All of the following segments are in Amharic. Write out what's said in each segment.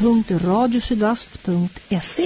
www.radiosydast.se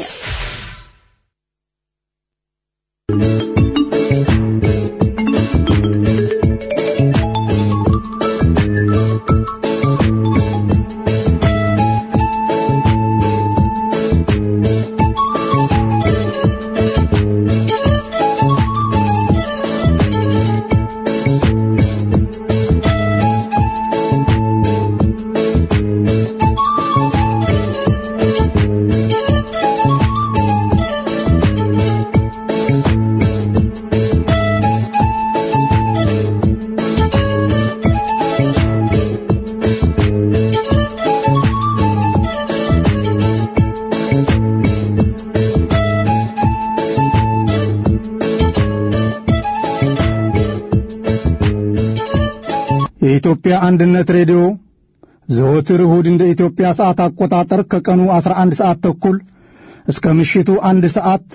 የኢትዮጵያ አንድነት ሬዲዮ ዘወትር እሁድ እንደ ኢትዮጵያ ሰዓት አቆጣጠር ከቀኑ 11 ሰዓት ተኩል እስከ ምሽቱ አንድ ሰዓት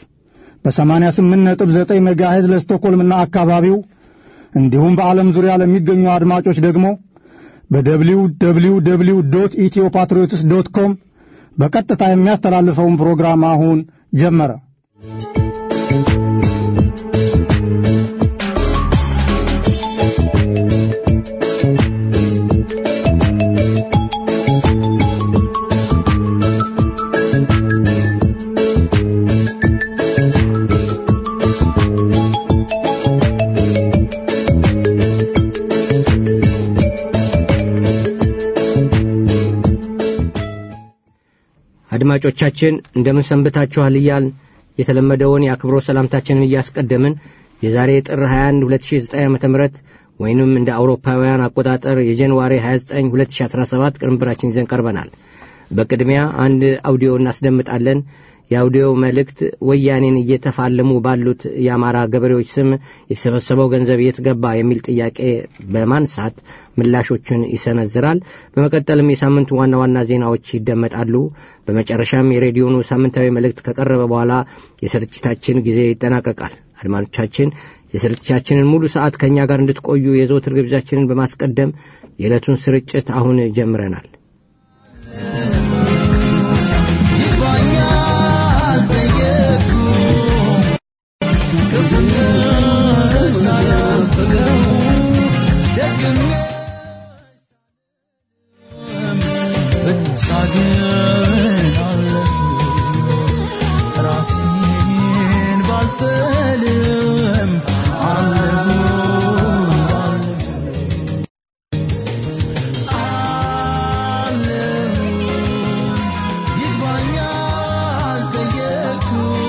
በ88.9 ሜጋሄዝ ለስቶኮልምና አካባቢው እንዲሁም በዓለም ዙሪያ ለሚገኙ አድማጮች ደግሞ በደብሊው ደብሊው ደብሊው ዶት ኢትዮ ፓትሪዮትስ ዶት ኮም በቀጥታ የሚያስተላልፈውን ፕሮግራም አሁን ጀመረ። አድማጮቻችን እንደምን ሰንብታችኋል እያልን የተለመደውን የአክብሮት ሰላምታችንን እያስቀደምን የዛሬ ጥር 21 2009 ዓ ም ወይንም እንደ አውሮፓውያን አቆጣጠር የጃንዋሪ 29 2017 ቅንብራችን ይዘን ቀርበናል በቅድሚያ አንድ አውዲዮ እናስደምጣለን የአውዲዮ መልእክት ወያኔን እየተፋለሙ ባሉት የአማራ ገበሬዎች ስም የተሰበሰበው ገንዘብ የት ገባ የሚል ጥያቄ በማንሳት ምላሾቹን ይሰነዝራል በመቀጠልም የሳምንቱ ዋና ዋና ዜናዎች ይደመጣሉ በመጨረሻም የሬዲዮኑ ሳምንታዊ መልእክት ከቀረበ በኋላ የስርጭታችን ጊዜ ይጠናቀቃል አድማጮቻችን የስርጭታችንን ሙሉ ሰዓት ከእኛ ጋር እንድትቆዩ የዘውትር ግብዣችንን በማስቀደም የዕለቱን ስርጭት አሁን ጀምረናል ራሴን ባልጥልም አለሁ ይግባኛል ጠየቅኩ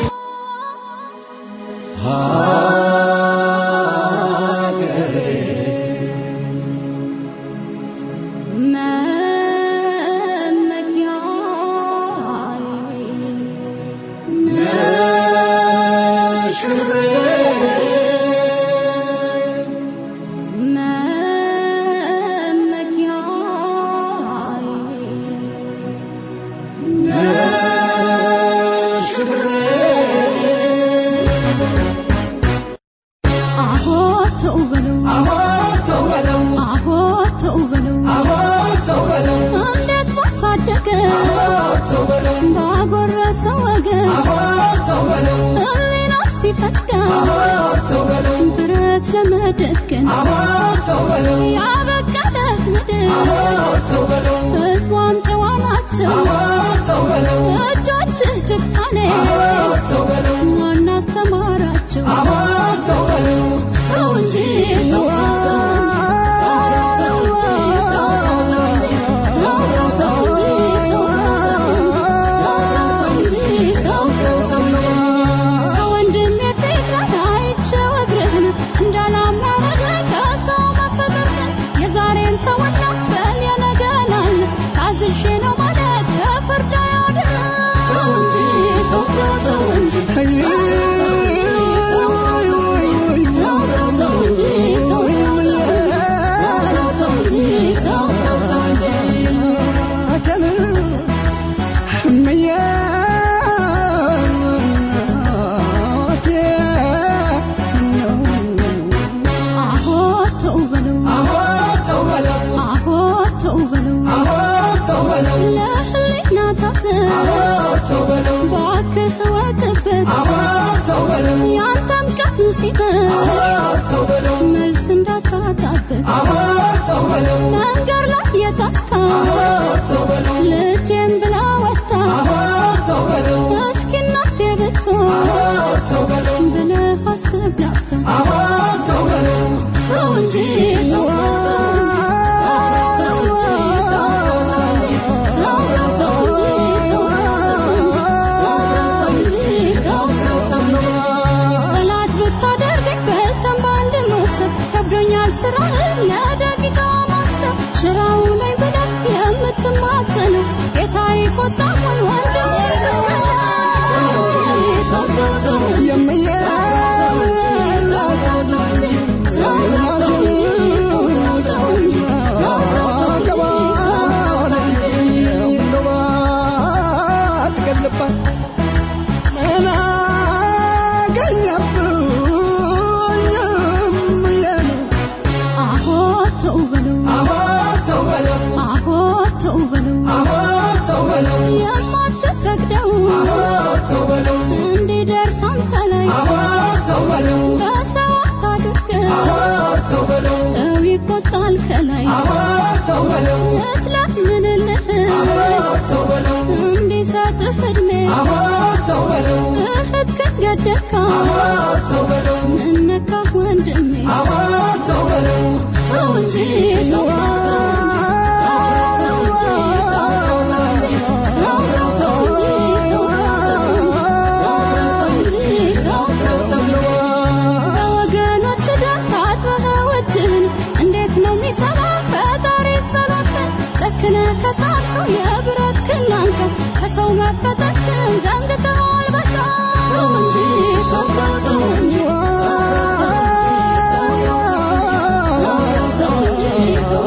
ባጎረሰው ወገን ህሊና ሲፈዳ ብረት ለመደገን ያበቃለት ምድር ህዝቧም ጨዋ ናቸው እጆችህ ጭካኔ ማን አስተማራቸው ተው እንጂ ተው ከወንድሜ ፊት ላይ አይቼው እግርህን እንዳላማረገን ከሰው መፈጠርህን የዛሬን ተወና በል የነገናል ታዝዤ ነው ማለት ከፍርድ አያድንም። ተው እንጂ ተው ተው ተው እንጂ ባክህ ወጥበት ያንተም ቀኑ ሲመሽ መልስ እንዳታጣበት መንገድ ላይ የታካ ልጄን ብላ ወጣ እስኪ እናቴ ብትሆን ብለህ አስብ ላፍታ ተው እንጂ ተው ጠላት ብታደርገኝ በልተን በአንድ መውሰድ ከብዶኛል ስራህን ለደቂቃ ማሰብ ሽራው ላይ ብለህ የምትማጸነው ጌታ ይቆጣ ሆይ ወንድም አሆ ተው በለው አሆ ተው በለው የማትፈቅደው እንዲደርስ አንተ ላይ በሰው አታድርገው ሰው ይቆጣል ከላይ እትለምንልህ እንዲሰጥህ ዕድሜ እህት ከገደልካ ምነካ ወንድሜ ተው እንጂ ተው በወገኖች ደም ታጥበህ እጅህን እንዴት ነው የሚሰራ ፈጣሪ ሰሎትን ጨክነ ከሳትከው የብረት ክላንተ ከሰው መፈጠርን ዘንግተዋል በቃ ተው እንጂ ተው ተው ተው እንጂ ተው እንጂ ተው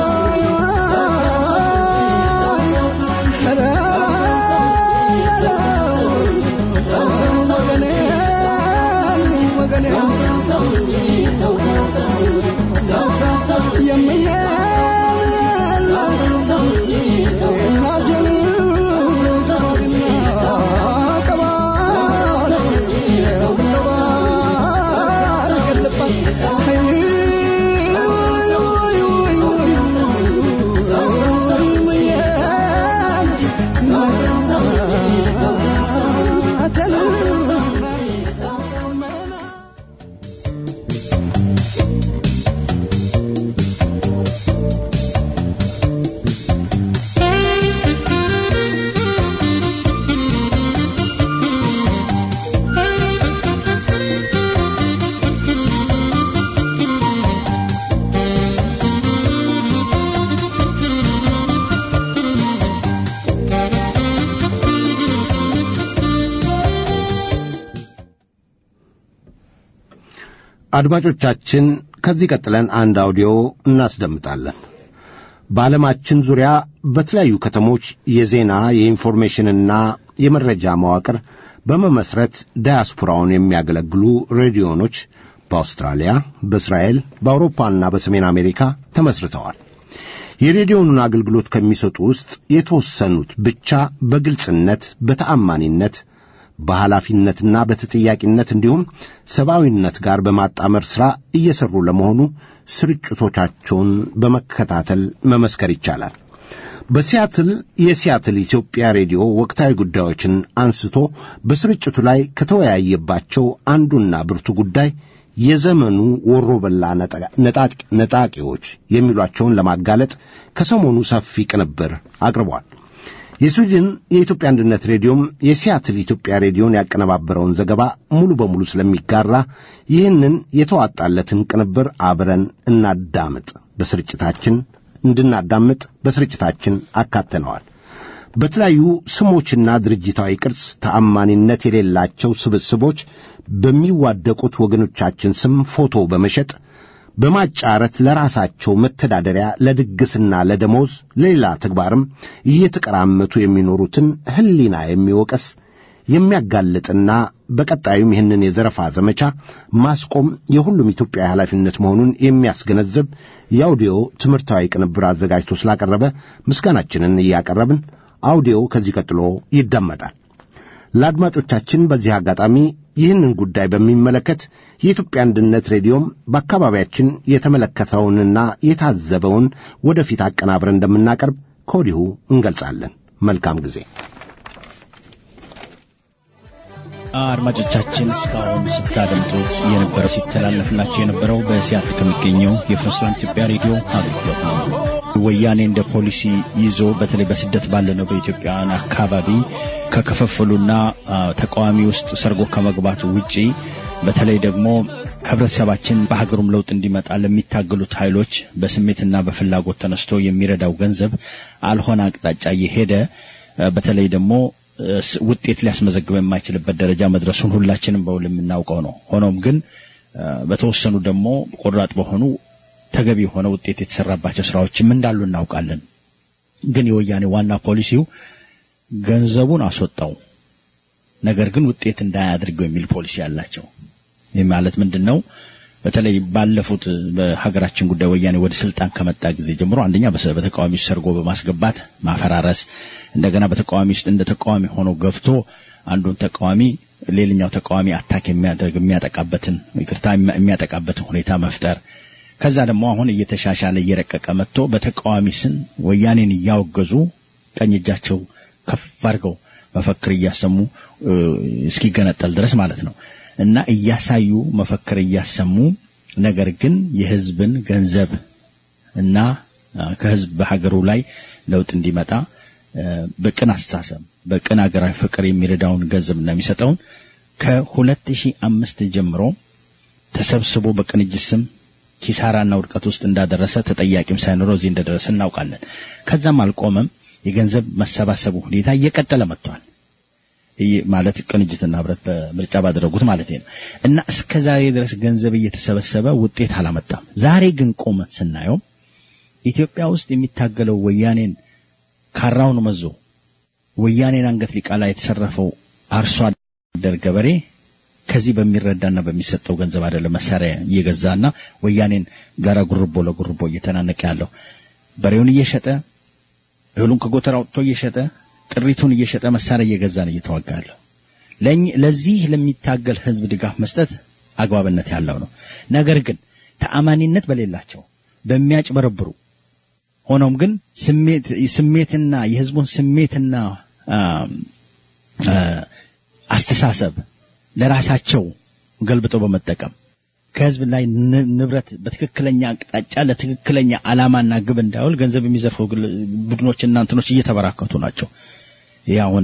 አድማጮቻችን ከዚህ ቀጥለን አንድ አውዲዮ እናስደምጣለን። በዓለማችን ዙሪያ በተለያዩ ከተሞች የዜና የኢንፎርሜሽንና የመረጃ መዋቅር በመመስረት ዳያስፖራውን የሚያገለግሉ ሬዲዮኖች በአውስትራሊያ፣ በእስራኤል፣ በአውሮፓና በሰሜን አሜሪካ ተመስርተዋል። የሬዲዮኑን አገልግሎት ከሚሰጡ ውስጥ የተወሰኑት ብቻ በግልጽነት፣ በተአማኒነት፣ በኃላፊነትና በተጠያቂነት እንዲሁም ሰብአዊነት ጋር በማጣመር ሥራ እየሠሩ ለመሆኑ ስርጭቶቻቸውን በመከታተል መመስከር ይቻላል። በሲያትል የሲያትል ኢትዮጵያ ሬዲዮ ወቅታዊ ጉዳዮችን አንስቶ በስርጭቱ ላይ ከተወያየባቸው አንዱና ብርቱ ጉዳይ የዘመኑ ወሮበላ ነጣቂዎች የሚሏቸውን ለማጋለጥ ከሰሞኑ ሰፊ ቅንብር አቅርቧል። የስዊድን የኢትዮጵያ አንድነት ሬዲዮም የሲያትል ኢትዮጵያ ሬዲዮን ያቀነባበረውን ዘገባ ሙሉ በሙሉ ስለሚጋራ ይህንን የተዋጣለትን ቅንብር አብረን እናዳምጥ በስርጭታችን እንድናዳምጥ በስርጭታችን አካተነዋል። በተለያዩ ስሞችና ድርጅታዊ ቅርጽ ተአማኒነት የሌላቸው ስብስቦች በሚዋደቁት ወገኖቻችን ስም ፎቶ በመሸጥ በማጫረት ለራሳቸው መተዳደሪያ ለድግስና ለደሞዝ ለሌላ ተግባርም እየተቀራመቱ የሚኖሩትን ሕሊና የሚወቀስ የሚያጋልጥና በቀጣዩም ይህንን የዘረፋ ዘመቻ ማስቆም የሁሉም ኢትዮጵያዊ ኃላፊነት መሆኑን የሚያስገነዝብ የአውዲዮ ትምህርታዊ ቅንብር አዘጋጅቶ ስላቀረበ ምስጋናችንን እያቀረብን አውዲዮ ከዚህ ቀጥሎ ይደመጣል። ለአድማጮቻችን በዚህ አጋጣሚ ይህንን ጉዳይ በሚመለከት የኢትዮጵያ አንድነት ሬዲዮም በአካባቢያችን የተመለከተውንና የታዘበውን ወደፊት አቀናብረን እንደምናቀርብ ከወዲሁ እንገልጻለን። መልካም ጊዜ። አድማጮቻችን እስካሁን ስታደምጡት የነበረ ሲተላለፍላቸው የነበረው በሲያትል ከሚገኘው የፍርስላም ኢትዮጵያ ሬዲዮ አገልግሎት ነው። ወያኔ እንደ ፖሊሲ ይዞ በተለይ በስደት ባለነው በኢትዮጵያውያን አካባቢ ከክፍፍሉና ተቃዋሚ ውስጥ ሰርጎ ከመግባቱ ውጪ በተለይ ደግሞ ህብረተሰባችን በሀገሩም ለውጥ እንዲመጣ ለሚታገሉት ኃይሎች በስሜትና በፍላጎት ተነስቶ የሚረዳው ገንዘብ አልሆነ አቅጣጫ እየሄደ በተለይ ደግሞ ውጤት ሊያስመዘግብ የማይችልበት ደረጃ መድረሱን ሁላችንም በውል የምናውቀው ነው። ሆኖም ግን በተወሰኑ ደግሞ ቆራጥ በሆኑ ተገቢ የሆነ ውጤት የተሰራባቸው ስራዎችም እንዳሉ እናውቃለን። ግን የወያኔ ዋና ፖሊሲው ገንዘቡን አስወጣው፣ ነገር ግን ውጤት እንዳያደርገው የሚል ፖሊሲ አላቸው። ይህ ማለት ምንድን ነው? በተለይ ባለፉት በሀገራችን ጉዳይ ወያኔ ወደ ስልጣን ከመጣ ጊዜ ጀምሮ አንደኛ በተቃዋሚ ውስጥ ሰርጎ በማስገባት ማፈራረስ፣ እንደገና በተቃዋሚ ውስጥ እንደ ተቃዋሚ ሆኖ ገብቶ አንዱን ተቃዋሚ ሌላኛው ተቃዋሚ አታክ የሚያደርግ የሚያጠቃበትን ይቅርታ የሚያጠቃበትን ሁኔታ መፍጠር ከዛ ደግሞ አሁን እየተሻሻለ እየረቀቀ መጥቶ በተቃዋሚ ስም ወያኔን እያወገዙ ቀኝ እጃቸው ከፍ አድርገው መፈክር እያሰሙ እስኪገነጠል ድረስ ማለት ነው እና እያሳዩ መፈክር እያሰሙ ነገር ግን የህዝብን ገንዘብ እና ከህዝብ በሀገሩ ላይ ለውጥ እንዲመጣ በቅን አስተሳሰብ በቅን ሀገራዊ ፍቅር የሚረዳውን ገንዘብ እና የሚሰጠውን ከሁለት ሺህ አምስት ጀምሮ ተሰብስቦ በቅንጅት ስም ኪሳራና ውድቀት ውስጥ እንዳደረሰ ተጠያቂም ሳይኖረው እዚህ እንደደረሰ እናውቃለን። ከዛም አልቆመም። የገንዘብ መሰባሰቡ ሁኔታ እየቀጠለ መጥቷል። ማለት ቅንጅትና ህብረት በምርጫ ባደረጉት ማለት ነው እና እስከ ዛሬ ድረስ ገንዘብ እየተሰበሰበ ውጤት አላመጣም። ዛሬ ግን ቆመን ስናየው ኢትዮጵያ ውስጥ የሚታገለው ወያኔን ካራውን መዞ ወያኔን አንገት ሊቃላ የተሰረፈው አርሶ አደር ገበሬ ከዚህ በሚረዳና በሚሰጠው ገንዘብ አይደለም መሳሪያ እየገዛና ወያኔን ጋራ ጉርቦ ለጉርቦ እየተናነቀ ያለው በሬውን እየሸጠ እህሉን ከጎተራ አውጥቶ እየሸጠ ጥሪቱን እየሸጠ መሳሪያ እየገዛ ነው እየተዋጋ ያለው። ለዚህ ለሚታገል ህዝብ ድጋፍ መስጠት አግባብነት ያለው ነው። ነገር ግን ተአማኒነት በሌላቸው በሚያጭበረብሩ ሆኖም ግን ስሜት ስሜትና የህዝቡን ስሜትና አስተሳሰብ ለራሳቸው ገልብጦ በመጠቀም ከህዝብ ላይ ንብረት በትክክለኛ አቅጣጫ ለትክክለኛ ዓላማና ግብ እንዳይውል ገንዘብ የሚዘርፉ ቡድኖችና እንትኖች እየተበራከቱ ናቸው። ይህ አሁን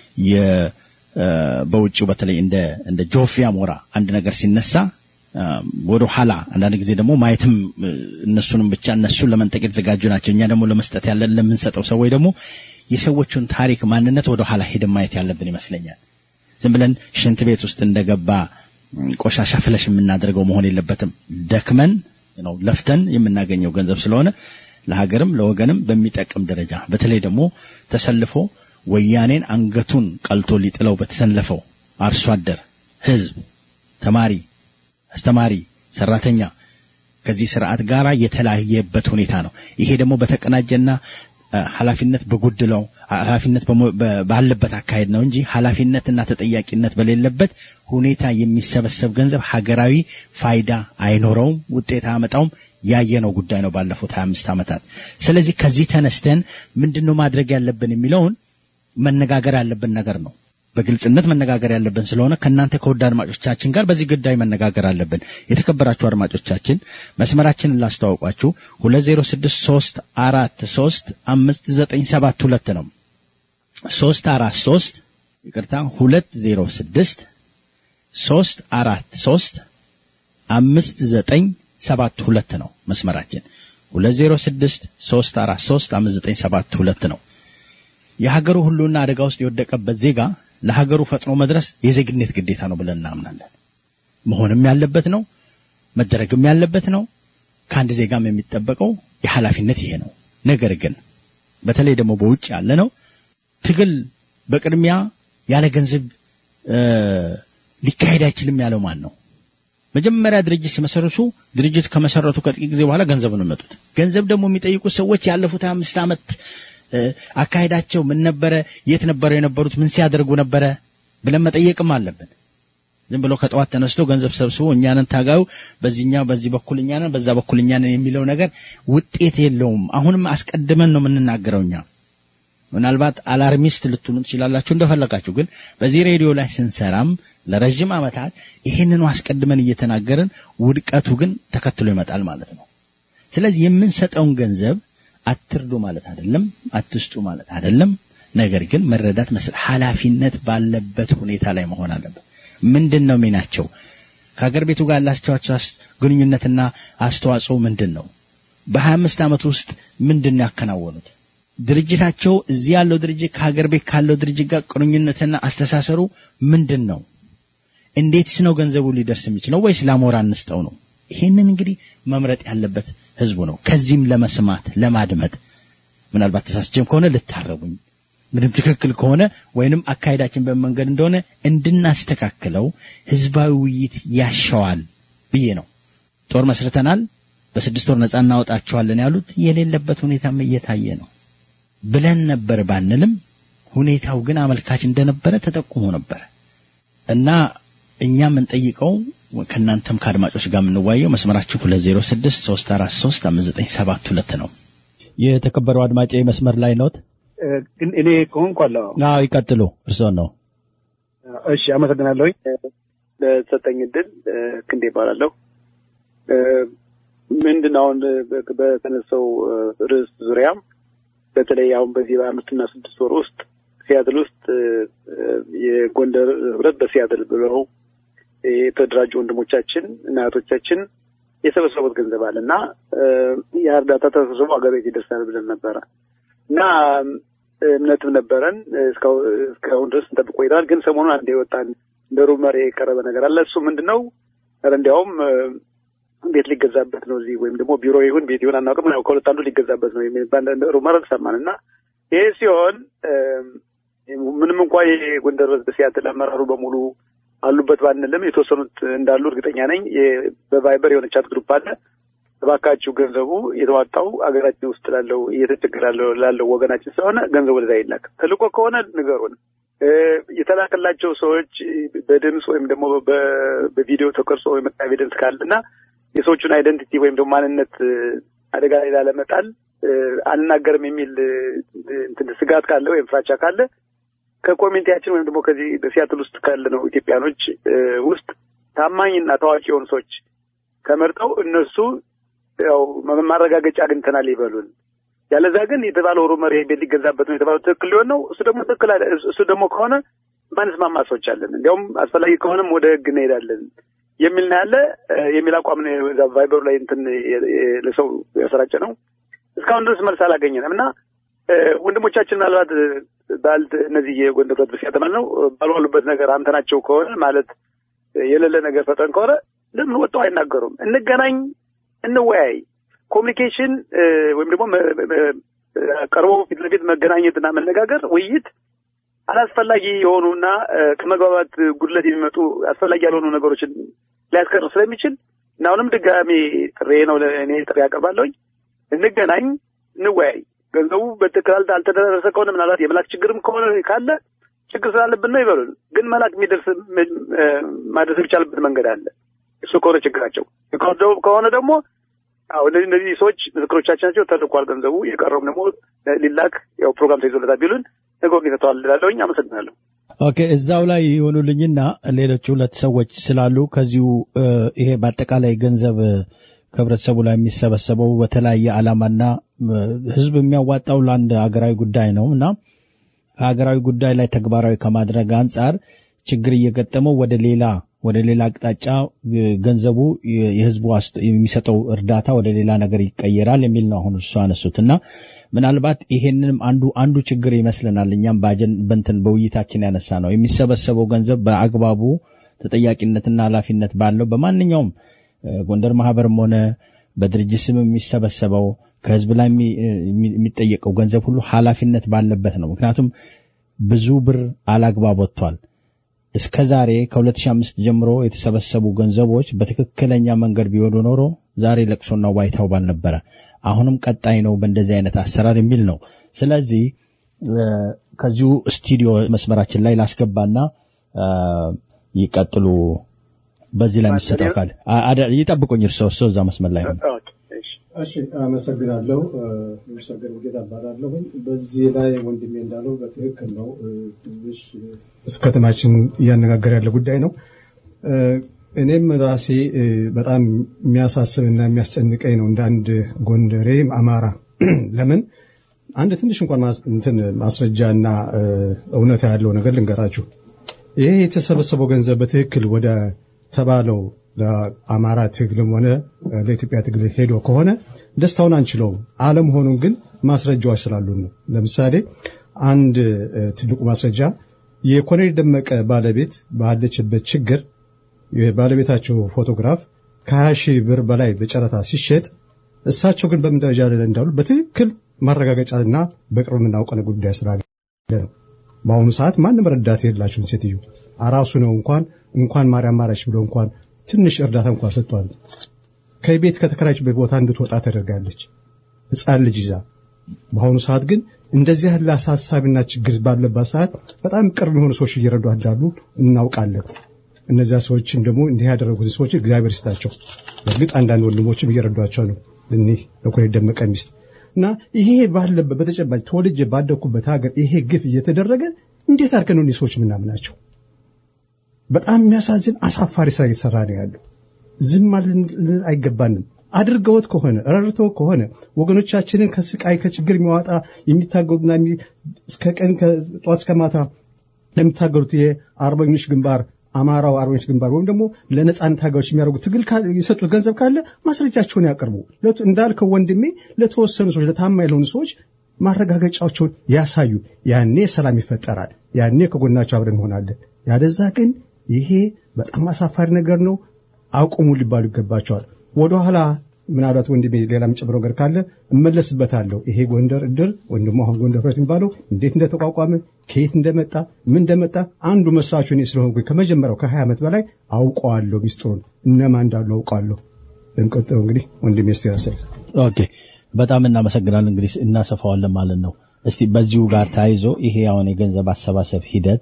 በውጭው በተለይ እንደ እንደ ጆፊያ ሞራ አንድ ነገር ሲነሳ ወደ ኋላ አንዳንድ ጊዜ ደግሞ ማየትም እነሱንም ብቻ እነሱን ለመንጠቅ የተዘጋጁ ናቸው። እኛ ደግሞ ለመስጠት ያለን ለምንሰጠው ሰዎች ደግሞ የሰዎቹን ታሪክ ማንነት ወደ ኋላ ሄደን ማየት ያለብን ይመስለኛል። ዝም ብለን ሽንት ቤት ውስጥ እንደገባ ቆሻሻ ፍለሽ የምናደርገው መሆን የለበትም። ደክመን ነው ለፍተን የምናገኘው ገንዘብ ስለሆነ ለሀገርም ለወገንም በሚጠቅም ደረጃ በተለይ ደግሞ ተሰልፎ ወያኔን አንገቱን ቀልቶ ሊጥለው በተሰለፈው አርሶ አደር፣ ህዝብ፣ ተማሪ፣ አስተማሪ፣ ሰራተኛ ከዚህ ስርዓት ጋር የተለያየበት ሁኔታ ነው። ይሄ ደግሞ በተቀናጀና ኃላፊነት በጎደለው ኃላፊነት ባለበት አካሄድ ነው እንጂ ኃላፊነትና ተጠያቂነት በሌለበት ሁኔታ የሚሰበሰብ ገንዘብ ሀገራዊ ፋይዳ አይኖረውም፣ ውጤት አያመጣውም። ያየነው ጉዳይ ነው ባለፉት 25 ዓመታት። ስለዚህ ከዚህ ተነስተን ምንድነው ማድረግ ያለብን የሚለውን መነጋገር ያለብን ነገር ነው። በግልጽነት መነጋገር ያለብን ስለሆነ ከእናንተ ከውድ አድማጮቻችን ጋር በዚህ ጉዳይ መነጋገር አለብን። የተከበራችሁ አድማጮቻችን መስመራችንን ላስተዋውቋችሁ ሁለት ዜሮ ስድስት ሶስት አራት ሶስት አምስት ዘጠኝ ሰባት ሁለት ነው። ሶስት አራት ሶስት ይቅርታ ሁለት ዜሮ ስድስት ሶስት አራት ሶስት አምስት ዘጠኝ ሰባት ሁለት ነው መስመራችን ሁለት ዜሮ ስድስት ሶስት አራት ሶስት አምስት ዘጠኝ ሰባት ሁለት ነው። የሀገሩ ሁሉና አደጋ ውስጥ የወደቀበት ዜጋ ለሀገሩ ፈጥኖ መድረስ የዜግነት ግዴታ ነው ብለን እናምናለን። መሆንም ያለበት ነው፣ መደረግም ያለበት ነው። ከአንድ ዜጋም የሚጠበቀው የኃላፊነት ይሄ ነው። ነገር ግን በተለይ ደግሞ በውጭ ያለ ነው ትግል በቅድሚያ ያለ ገንዘብ ሊካሄድ አይችልም ያለው ማን ነው? መጀመሪያ ድርጅት ሲመሰርቱ ድርጅት ከመሰረቱ ከጥቂት ጊዜ በኋላ ገንዘብ ነው የሚመጡት። ገንዘብ ደግሞ የሚጠይቁት ሰዎች ያለፉት አምስት ዓመት አካሄዳቸው ምን ነበረ? የት ነበረው የነበሩት? ምን ሲያደርጉ ነበረ ብለን መጠየቅም አለብን። ዝም ብሎ ከጠዋት ተነስቶ ገንዘብ ሰብስቦ እኛንን ታጋዩ በዚህኛው በዚህ በኩል እኛንን በዛ በኩል እኛንን የሚለው ነገር ውጤት የለውም። አሁንም አስቀድመን ነው የምንናገረው እኛ ምናልባት አላርሚስት ልትሆኑ ትችላላችሁ እንደፈለጋችሁ። ግን በዚህ ሬዲዮ ላይ ስንሰራም ለረጅም ዓመታት ይህንኑ አስቀድመን እየተናገርን ውድቀቱ ግን ተከትሎ ይመጣል ማለት ነው። ስለዚህ የምንሰጠውን ገንዘብ አትርዱ ማለት አይደለም፣ አትስጡ ማለት አይደለም። ነገር ግን መረዳት መስል ኃላፊነት ባለበት ሁኔታ ላይ መሆን አለበት። ምንድን ነው ሚናቸው? ከሀገር ቤቱ ጋር ያላቸው ግንኙነትና አስተዋጽኦ ምንድን ነው? በሀያ አምስት ዓመት ውስጥ ምንድን ነው ያከናወኑት? ድርጅታቸው እዚህ ያለው ድርጅት ከሀገር ቤት ካለው ድርጅት ጋር ቁርኝነትና አስተሳሰሩ ምንድን ነው? እንዴትስ ነው ገንዘቡ ሊደርስ የሚችለው? ወይስ ለአሞራ እንስጠው ነው? ይሄንን እንግዲህ መምረጥ ያለበት ህዝቡ ነው። ከዚህም ለመስማት ለማድመጥ ምናልባት ተሳስቼም ከሆነ ልታረቡኝ፣ ምንም ትክክል ከሆነ ወይንም አካሄዳችን በመንገድ እንደሆነ እንድናስተካክለው ህዝባዊ ውይይት ያሻዋል ብዬ ነው። ጦር መስርተናል፣ በስድስት ወር ነጻ እናወጣቸዋለን ያሉት የሌለበት ሁኔታም እየታየ ነው ብለን ነበር ባንልም ሁኔታው ግን አመልካች እንደነበረ ተጠቁሞ ነበረ እና እኛ የምንጠይቀው ከእናንተም ከአድማጮች ጋር የምንዋየው መስመራችሁ 206 343 5972 ነው። የተከበረው አድማጭ መስመር ላይ ኖት? ግን እኔ ከሆንኩ አለሁ። አዎ ይቀጥሉ፣ እርስዎን ነው። እሺ አመሰግናለሁኝ ለተሰጠኝ እድል። ክንዴ ይባላለሁ። ምንድን አሁን በተነሳው ርዕስ ዙሪያ በተለይ አሁን በዚህ በአምስትና ስድስት ወር ውስጥ ሲያትል ውስጥ የጎንደር ህብረት በሲያትል ብለው የተደራጁ ወንድሞቻችን እና እህቶቻችን የሰበሰቡት ገንዘብ አለ እና ያ እርዳታ ተሰብስቦ አገር ቤት ይደርሳል ብለን ነበረ እና እምነትም ነበረን እስካሁን ድረስ እንጠብቅ ቆይተናል። ግን ሰሞኑን አንድ የወጣን እንደ ሩመር የቀረበ ነገር አለ። እሱ ምንድን ነው? እንዲያውም ቤት ሊገዛበት ነው እዚህ ወይም ደግሞ ቢሮ ይሁን ቤት ይሁን አናውቅም፣ ከሁለት አንዱ ሊገዛበት ነው የሚባል ሩመር ሰማን እና ይሄ ሲሆን ምንም እንኳ የጎንደር በሲያትል አመራሩ በሙሉ አሉበት ባንልም የተወሰኑት እንዳሉ እርግጠኛ ነኝ። በቫይበር የሆነ ቻት ግሩፕ አለ። እባካችሁ ገንዘቡ የተዋጣው አገራችን ውስጥ ላለው እየተቸገረ ላለው ወገናችን ስለሆነ ገንዘቡ ወደዛ ይላክ። ተልኮ ከሆነ ንገሩን። የተላከላቸው ሰዎች በድምፅ ወይም ደግሞ በቪዲዮ ተቀርጾ የመጣ ኤቪደንስ ካለ እና የሰዎቹን አይደንቲቲ ወይም ደግሞ ማንነት አደጋ ላይ ላለመጣል አልናገርም የሚል ስጋት ካለ ወይም ፍራቻ ካለ ከኮሚኒቲያችን ወይም ደግሞ ከዚህ በሲያትል ውስጥ ካለ ነው ኢትዮጵያኖች ውስጥ ታማኝና ታዋቂ የሆኑ ሰዎች ተመርጠው እነሱ ያው ማረጋገጫ አግኝተናል ይበሉን። ያለዛ ግን የተባለው ሩመር ይሄ ቤት ሊገዛበት ነው የተባለው ትክክል ሊሆን ነው። እሱ ደግሞ ትክክል አለ። እሱ ደግሞ ከሆነ ማንስማማ ሰዎች አለን። እንዲያውም አስፈላጊ ከሆነም ወደ ህግ እንሄዳለን የሚል ነው ያለ የሚል አቋም ነው እዛ ቫይበሩ ላይ እንትን ለሰው ያሰራጨ ነው። እስካሁን ድረስ መልስ አላገኘንም እና ወንድሞቻችን ምናልባት ባል እነዚህ የጎንደር ህብረት በሲያትል ማለት ነው ባልዋሉበት ነገር አንተናቸው ከሆነ ማለት የሌለ ነገር ፈጠን ከሆነ ለምን ወጥተው አይናገሩም? እንገናኝ፣ እንወያይ። ኮሚኒኬሽን ወይም ደግሞ ቀርቦ ፊት ለፊት መገናኘትና መነጋገር፣ ውይይት አላስፈላጊ የሆኑና ከመግባባት ጉድለት የሚመጡ አስፈላጊ ያልሆኑ ነገሮችን ሊያስቀር ስለሚችል እና አሁንም ድጋሜ ጥሬ ነው እኔ ጥሬ ያቀርባለሁኝ። እንገናኝ፣ እንወያይ። ገንዘቡ በትክክል አልተደረሰ ከሆነ ምናልባት የመላክ ችግርም ከሆነ ካለ ችግር ስላለብን ነው ይበሉን። ግን መላክ የሚደርስ ማድረስ የሚቻልበት መንገድ አለ። እሱ ከሆነ ችግራቸው ከሆነ ደግሞ አዎ እነዚህ እነዚህ ሰዎች ምስክሮቻችን ናቸው፣ ተልኳል ገንዘቡ የቀረውም ደግሞ ሊላክ ያው ፕሮግራም ተይዞለታል ቢሉን ነገሩን ይፈተዋል እላለሁኝ። አመሰግናለሁ። ኦኬ እዛው ላይ የሆኑልኝና ሌሎች ሁለት ሰዎች ስላሉ ከዚሁ ይሄ በአጠቃላይ ገንዘብ ከህብረተሰቡ ላይ የሚሰበሰበው በተለያየ ዓላማና ህዝብ የሚያዋጣው ለአንድ ሀገራዊ ጉዳይ ነው እና ሀገራዊ ጉዳይ ላይ ተግባራዊ ከማድረግ አንጻር ችግር እየገጠመው ወደ ሌላ ወደ ሌላ አቅጣጫ ገንዘቡ የህዝቡ የሚሰጠው እርዳታ ወደ ሌላ ነገር ይቀየራል የሚል ነው አሁን እሱ አነሱት እና ምናልባት ይሄንንም አንዱ አንዱ ችግር ይመስለናል እኛም በንትን በውይይታችን ያነሳ ነው የሚሰበሰበው ገንዘብ በአግባቡ ተጠያቂነትና ኃላፊነት ባለው በማንኛውም ጎንደር ማህበርም ሆነ በድርጅት ስም የሚሰበሰበው ከህዝብ ላይ የሚጠየቀው ገንዘብ ሁሉ ኃላፊነት ባለበት ነው። ምክንያቱም ብዙ ብር አላግባብ ወጥቷል። እስከ ዛሬ ከ2005 ጀምሮ የተሰበሰቡ ገንዘቦች በትክክለኛ መንገድ ቢወዱ ኖሮ ዛሬ ለቅሶና ዋይታው ባልነበረ። አሁንም ቀጣይ ነው በእንደዚህ አይነት አሰራር የሚል ነው። ስለዚህ ከዚሁ ስቱዲዮ መስመራችን ላይ ላስገባና ይቀጥሉ። በዚህ ላይ የሚሰጠው ካለ ይጠብቁኝ። እርስዎ እርስዎ እዛ መስመር ላይ ሆነ እሺ አመሰግናለሁ። የሚሰገድ ውጌታ እባላለሁኝ። በዚህ ላይ ወንድሜ እንዳለው በትክክል ነው። ትንሽ ከተማችን እያነጋገር ያለ ጉዳይ ነው። እኔም ራሴ በጣም የሚያሳስብና የሚያስጨንቀኝ ነው እንደ አንድ ጎንደሬ አማራ። ለምን አንድ ትንሽ እንኳን እንትን ማስረጃና እውነታ ያለው ነገር ልንገራችሁ። ይሄ የተሰበሰበው ገንዘብ በትክክል ወደ ተባለው ለአማራ ትግልም ሆነ ለኢትዮጵያ ትግል ሄዶ ከሆነ ደስታውን አንችለውም። አለመሆኑን ግን ማስረጃዎች ስላሉን ነው። ለምሳሌ አንድ ትልቁ ማስረጃ የኮሎኔል ደመቀ ባለቤት ባለችበት ችግር የባለቤታቸው ፎቶግራፍ ከሀያ ሺህ ብር በላይ በጨረታ ሲሸጥ እሳቸው ግን በምን ደረጃ ላይ እንዳሉ በትክክል ማረጋገጫና በቅርብ የምናውቀን ጉዳይ ስላለ ነው። በአሁኑ ሰዓት ማንም ረዳት የላቸውን ሴትዮ አራሱ ነው እንኳን እንኳን ማርያም ማረች ብሎ እንኳን ትንሽ እርዳታ እንኳን ሰጥቷል። ከቤት ከተከራችበት ቦታ እንድትወጣ ተደርጋለች፣ ሕፃን ልጅ ይዛ። በአሁኑ ሰዓት ግን እንደዚህ ያለ አሳሳቢና ችግር ባለባት ሰዓት በጣም ቅርብ የሆኑ ሰዎች እየረዱ እንዳሉ እናውቃለን። እነዚያ ሰዎችም ደግሞ እንዲህ ያደረጉት ሰዎች እግዚአብሔር ይስጣቸው። በእርግጥ አንዳንድ ወንድሞችም እየረዷቸው ነው። እኒህ ለኮሎኔል ደመቀ ሚስት እና ይሄ ባለበት በተጨባጭ ተወልጄ ባደግኩበት ሀገር ይሄ ግፍ እየተደረገ እንዴት አድርገን ነው እኒህ ሰዎች ምናምናቸው? በጣም የሚያሳዝን አሳፋሪ ስራ እየተሰራ ነው ያለው። ዝም ማለት አይገባንም። አድርገውት ከሆነ ረርቶ ከሆነ ወገኖቻችንን ከስቃይ ከችግር የሚያወጣ የሚታገሉና እስከ ቀን ጠዋት እስከ ማታ ለሚታገሉት የአርበኞች ግንባር አማራው አርበኞች ግንባር ወይም ደግሞ ለነጻነት ታጋዮች የሚያደርጉት ትግል የሰጡት ገንዘብ ካለ ማስረጃቸውን ያቀርቡ። እንዳልከው ወንድሜ ለተወሰኑ ሰዎች ለታማኝ ለሆኑ ሰዎች ማረጋገጫቸውን ያሳዩ። ያኔ ሰላም ይፈጠራል። ያኔ ከጎናቸው አብረን እንሆናለን። ያደዛ ግን ይሄ በጣም አሳፋሪ ነገር ነው። አቁሙ ሊባሉ ይገባቸዋል። ወደኋላ ምናልባት ወንድሜ ሌላ የምጨምረው ነገር ካለ እመለስበታለሁ። ይሄ ጎንደር እድር ወይም ደግሞ አሁን ጎንደር ህብረት የሚባለው እንዴት እንደተቋቋመ ከየት እንደመጣ ምን እንደመጣ አንዱ መስራቹ እኔ ስለሆንኩኝ ከመጀመሪያው ከሀያ ዓመት በላይ አውቀዋለሁ። ሚስጥሩን እነማ እንዳሉ አውቀዋለሁ። ለሚቀጥለው እንግዲህ ወንድሜ ስ ያሰል ኦኬ፣ በጣም እናመሰግናለን። እንግዲህ እናሰፋዋለን ማለት ነው። እስቲ በዚሁ ጋር ተያይዞ ይሄ አሁን የገንዘብ አሰባሰብ ሂደት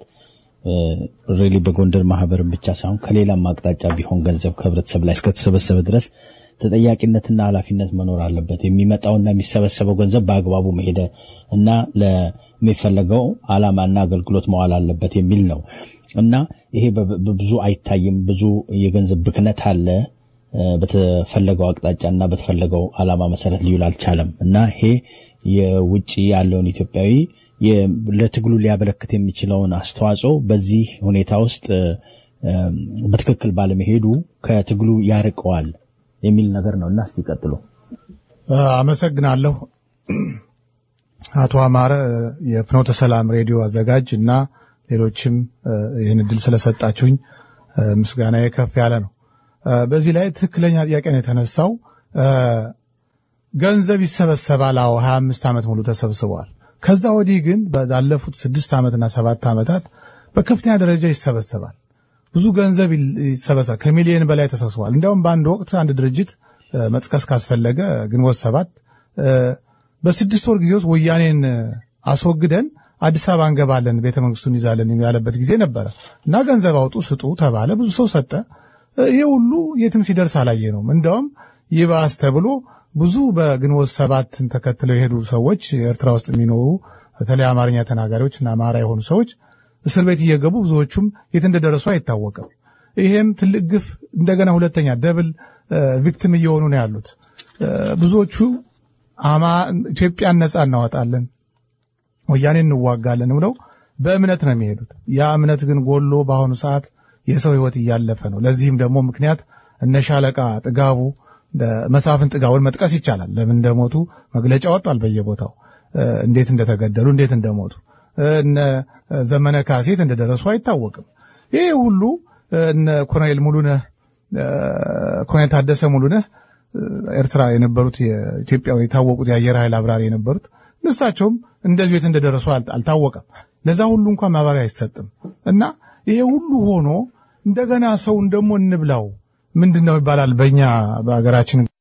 ሬሊ በጎንደር ማህበርን ብቻ ሳይሆን ከሌላም አቅጣጫ ቢሆን ገንዘብ ከህብረተሰብ ላይ እስከተሰበሰበ ድረስ ተጠያቂነትና ኃላፊነት መኖር አለበት። የሚመጣውና የሚሰበሰበው ገንዘብ በአግባቡ መሄደ እና ለሚፈለገው ዓላማና አገልግሎት መዋል አለበት የሚል ነው እና ይሄ ብዙ አይታይም። ብዙ የገንዘብ ብክነት አለ። በተፈለገው አቅጣጫና በተፈለገው ዓላማ መሰረት ሊውል አልቻለም እና ይሄ የውጭ ያለውን ኢትዮጵያዊ ለትግሉ ሊያበረክት የሚችለውን አስተዋጽኦ በዚህ ሁኔታ ውስጥ በትክክል ባለመሄዱ ከትግሉ ያርቀዋል የሚል ነገር ነው እና እስቲ ቀጥሎ። አመሰግናለሁ። አቶ አማረ የፍኖተ ሰላም ሬዲዮ አዘጋጅ እና ሌሎችም ይህን እድል ስለሰጣችሁኝ ምስጋና ከፍ ያለ ነው። በዚህ ላይ ትክክለኛ ጥያቄ ነው የተነሳው። ገንዘብ ይሰበሰባል። አዎ ሀያ አምስት ዓመት ሙሉ ተሰብስበዋል። ከዛ ወዲህ ግን ባለፉት ስድስት ዓመትና ሰባት ዓመታት በከፍተኛ ደረጃ ይሰበሰባል። ብዙ ገንዘብ ይሰበሰባል። ከሚሊዮን በላይ ተሰብስቧል። እንዲያውም በአንድ ወቅት አንድ ድርጅት መጥቀስ ካስፈለገ ግንቦት ሰባት በስድስት ወር ጊዜ ውስጥ ወያኔን አስወግደን አዲስ አበባ እንገባለን፣ ቤተ መንግስቱን ይዛለን ያለበት ጊዜ ነበረ እና ገንዘብ አውጡ ስጡ ተባለ። ብዙ ሰው ሰጠ። ይህ ሁሉ የትም ሲደርስ አላየ ነውም። እንዲያውም ይባስ ተብሎ ብዙ በግንቦት ሰባትን ተከትለው የሄዱ ሰዎች ኤርትራ ውስጥ የሚኖሩ በተለይ አማርኛ ተናጋሪዎች እና አማራ የሆኑ ሰዎች እስር ቤት እየገቡ ብዙዎቹም የት እንደደረሱ አይታወቅም። ይሄም ትልቅ ግፍ እንደገና ሁለተኛ ደብል ቪክቲም እየሆኑ ነው ያሉት። ብዙዎቹ ኢትዮጵያን ነጻ እናወጣለን፣ ወያኔ እንዋጋለን ብለው በእምነት ነው የሚሄዱት። ያ እምነት ግን ጎሎ በአሁኑ ሰዓት የሰው ህይወት እያለፈ ነው። ለዚህም ደግሞ ምክንያት እነ ሻለቃ ጥጋቡ መሳፍን ጥጋቡን መጥቀስ ይቻላል። ለምን እንደሞቱ መግለጫ ወጥቷል በየቦታው እንዴት እንደተገደሉ እንዴት እንደሞቱ እነ ዘመነ ካሴት እንደደረሱ አይታወቅም። ይህ ሁሉ እነ ኮሎኔል ሙሉነህ ኮሎኔል ታደሰ ሙሉነህ ኤርትራ የነበሩት የኢትዮጵያ የታወቁት የአየር ኃይል አብራሪ የነበሩት እነሳቸውም እንደዚሁ የት እንደደረሱ አልታወቀም። ለዛ ሁሉ እንኳን ማብራሪያ አይሰጥም እና ይሄ ሁሉ ሆኖ እንደገና ሰውን ደግሞ እንብላው ምንድን ነው ይባላል በእኛ በሀገራችን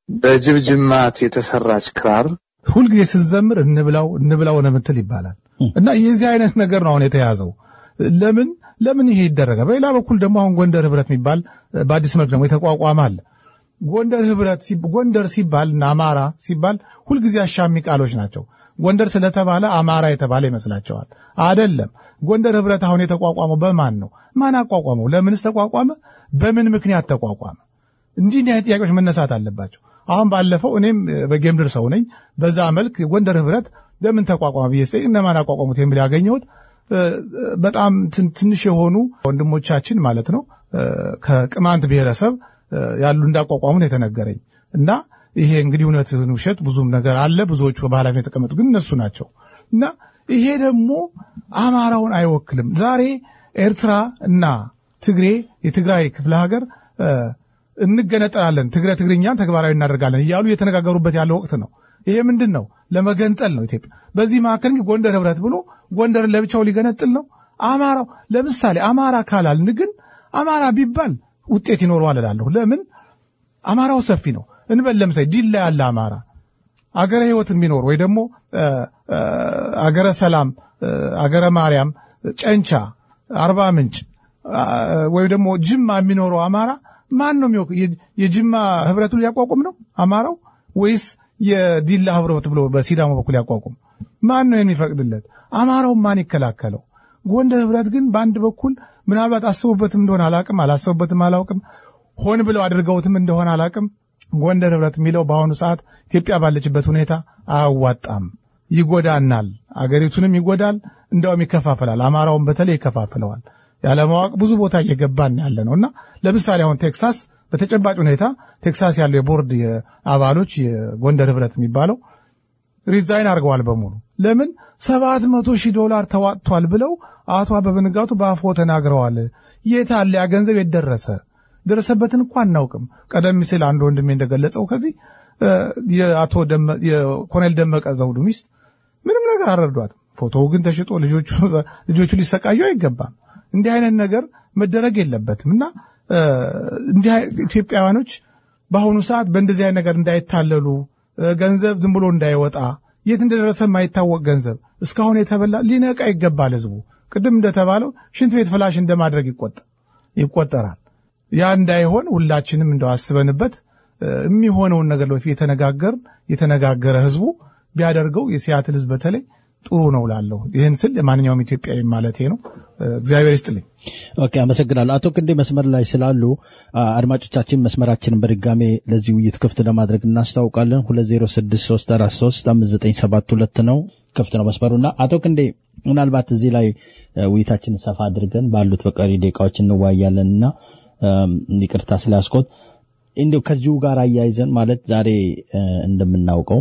በጅብ ጅማት የተሰራች ክራር ሁልጊዜ ስትዘምር እንብላው እንብላው ነው የምትል ይባላል። እና የዚህ አይነት ነገር ነው አሁን የተያዘው። ለምን ለምን ይሄ ይደረጋል? በሌላ በኩል ደግሞ አሁን ጎንደር ህብረት የሚባል በአዲስ መልክ ደግሞ የተቋቋመ አለ። ጎንደር ህብረት ጎንደር ሲባል እና አማራ ሲባል ሁልጊዜ አሻሚ ቃሎች ናቸው። ጎንደር ስለተባለ አማራ የተባለ ይመስላቸዋል። አደለም። ጎንደር ህብረት አሁን የተቋቋመው በማን ነው? ማን አቋቋመው? ለምንስ ተቋቋመ? በምን ምክንያት ተቋቋመ? እንዲህ እንዲህ አይነት ጥያቄዎች መነሳት አለባቸው። አሁን ባለፈው እኔም በጌምድር ሰው ነኝ። በዛ መልክ ጎንደር ህብረት ለምን ተቋቋመ ብዬ ስጠይቅ እነማን አቋቋሙት የሚል ያገኘሁት በጣም ትንሽ የሆኑ ወንድሞቻችን ማለት ነው ከቅማንት ብሔረሰብ ያሉ እንዳቋቋሙ ነው የተነገረኝ እና ይሄ እንግዲህ እውነትን ውሸት ብዙም ነገር አለ። ብዙዎቹ በኃላፊነት የተቀመጡ ግን እነሱ ናቸው እና ይሄ ደግሞ አማራውን አይወክልም። ዛሬ ኤርትራ እና ትግሬ የትግራይ ክፍለ ሀገር እንገነጠላለን፣ ትግረ ትግርኛን ተግባራዊ እናደርጋለን እያሉ እየተነጋገሩበት ያለ ወቅት ነው። ይሄ ምንድን ነው? ለመገንጠል ነው ኢትዮጵያ። በዚህ መካከል ግን ጎንደር ህብረት ብሎ ጎንደርን ለብቻው ሊገነጥል ነው። አማራው ለምሳሌ አማራ ካላልን ግን አማራ ቢባል ውጤት ይኖረዋል እላለሁ። ለምን አማራው ሰፊ ነው እንበል። ለምሳሌ ዲላ ያለ አማራ አገረ ህይወት የሚኖር ወይ ደግሞ አገረ ሰላም፣ አገረ ማርያም፣ ጨንቻ፣ አርባ ምንጭ ወይም ደግሞ ጅማ የሚኖረው አማራ ማን ነው የሚወቅ? የጅማ ህብረቱን ሊያቋቁም ነው አማራው ወይስ የዲላ ህብረት ብሎ በሲዳማ በኩል ያቋቁም? ማን ነው የሚፈቅድለት? አማራው ማን ይከላከለው? ጎንደር ህብረት ግን በአንድ በኩል ምናልባት አስበውበትም እንደሆነ አላቅም፣ አላሰቡበትም አላውቅም፣ ሆን ብለው አድርገውትም እንደሆነ አላቅም። ጎንደር ህብረት የሚለው በአሁኑ ሰዓት ኢትዮጵያ ባለችበት ሁኔታ አያዋጣም፣ ይጎዳናል፣ አገሪቱንም ይጎዳል፣ እንዲያውም ይከፋፈላል። አማራውን በተለይ ይከፋፍለዋል። ያለማወቅ ብዙ ቦታ እየገባን ያለ ነው እና ለምሳሌ አሁን ቴክሳስ በተጨባጭ ሁኔታ ቴክሳስ ያለው የቦርድ አባሎች የጎንደር ህብረት የሚባለው ሪዛይን አድርገዋል በሙሉ ለምን ሰባት መቶ ሺህ ዶላር ተዋጥቷል ብለው አቶ አበበ ንጋቱ በአፎ ተናግረዋል። የት አለ ያ ገንዘብ የደረሰ ደረሰበትን እኮ አናውቅም። ቀደም ሲል አንድ ወንድሜ እንደገለጸው ከዚህ የአቶ የኮሎኔል ደመቀ ዘውዱ ሚስት ምንም ነገር አልረዷትም። ፎቶው ግን ተሽጦ ልጆቹ ሊሰቃዩ አይገባም። እንዲህ አይነት ነገር መደረግ የለበትም እና እንዲህ ኢትዮጵያውያኖች በአሁኑ ሰዓት በእንደዚህ አይነት ነገር እንዳይታለሉ ገንዘብ ዝም ብሎ እንዳይወጣ የት እንደደረሰ የማይታወቅ ገንዘብ እስካሁን የተበላ ሊነቃ ይገባል። ህዝቡ ቅድም እንደተባለው ሽንት ቤት ፍላሽ እንደማድረግ ይቆጠራል። ያ እንዳይሆን ሁላችንም እንደው አስበንበት የሚሆነውን ነገር በፊት የተነጋገር የተነጋገረ ህዝቡ ቢያደርገው የሲያትል ህዝብ በተለይ ጥሩ ነው ላለሁ ይህን ስል ማንኛውም ኢትዮጵያዊ ማለቴ ነው። እግዚአብሔር ይስጥልኝ። ኦኬ፣ አመሰግናለሁ። አቶ ክንዴ መስመር ላይ ስላሉ አድማጮቻችን መስመራችንን በድጋሜ ለዚህ ውይይት ክፍት ለማድረግ እናስታውቃለን። ሁለት ዜሮ ስድስት ሶስት አራት ሶስት አምስት ዘጠኝ ሰባት ሁለት ነው ክፍት ነው መስመሩና አቶ ክንዴ ምናልባት እዚህ ላይ ውይይታችንን ሰፋ አድርገን ባሉት በቀሪ ደቂቃዎች እንዋያለን እና ይቅርታ ስላስኮት እንዲሁ ከዚሁ ጋር አያይዘን ማለት ዛሬ እንደምናውቀው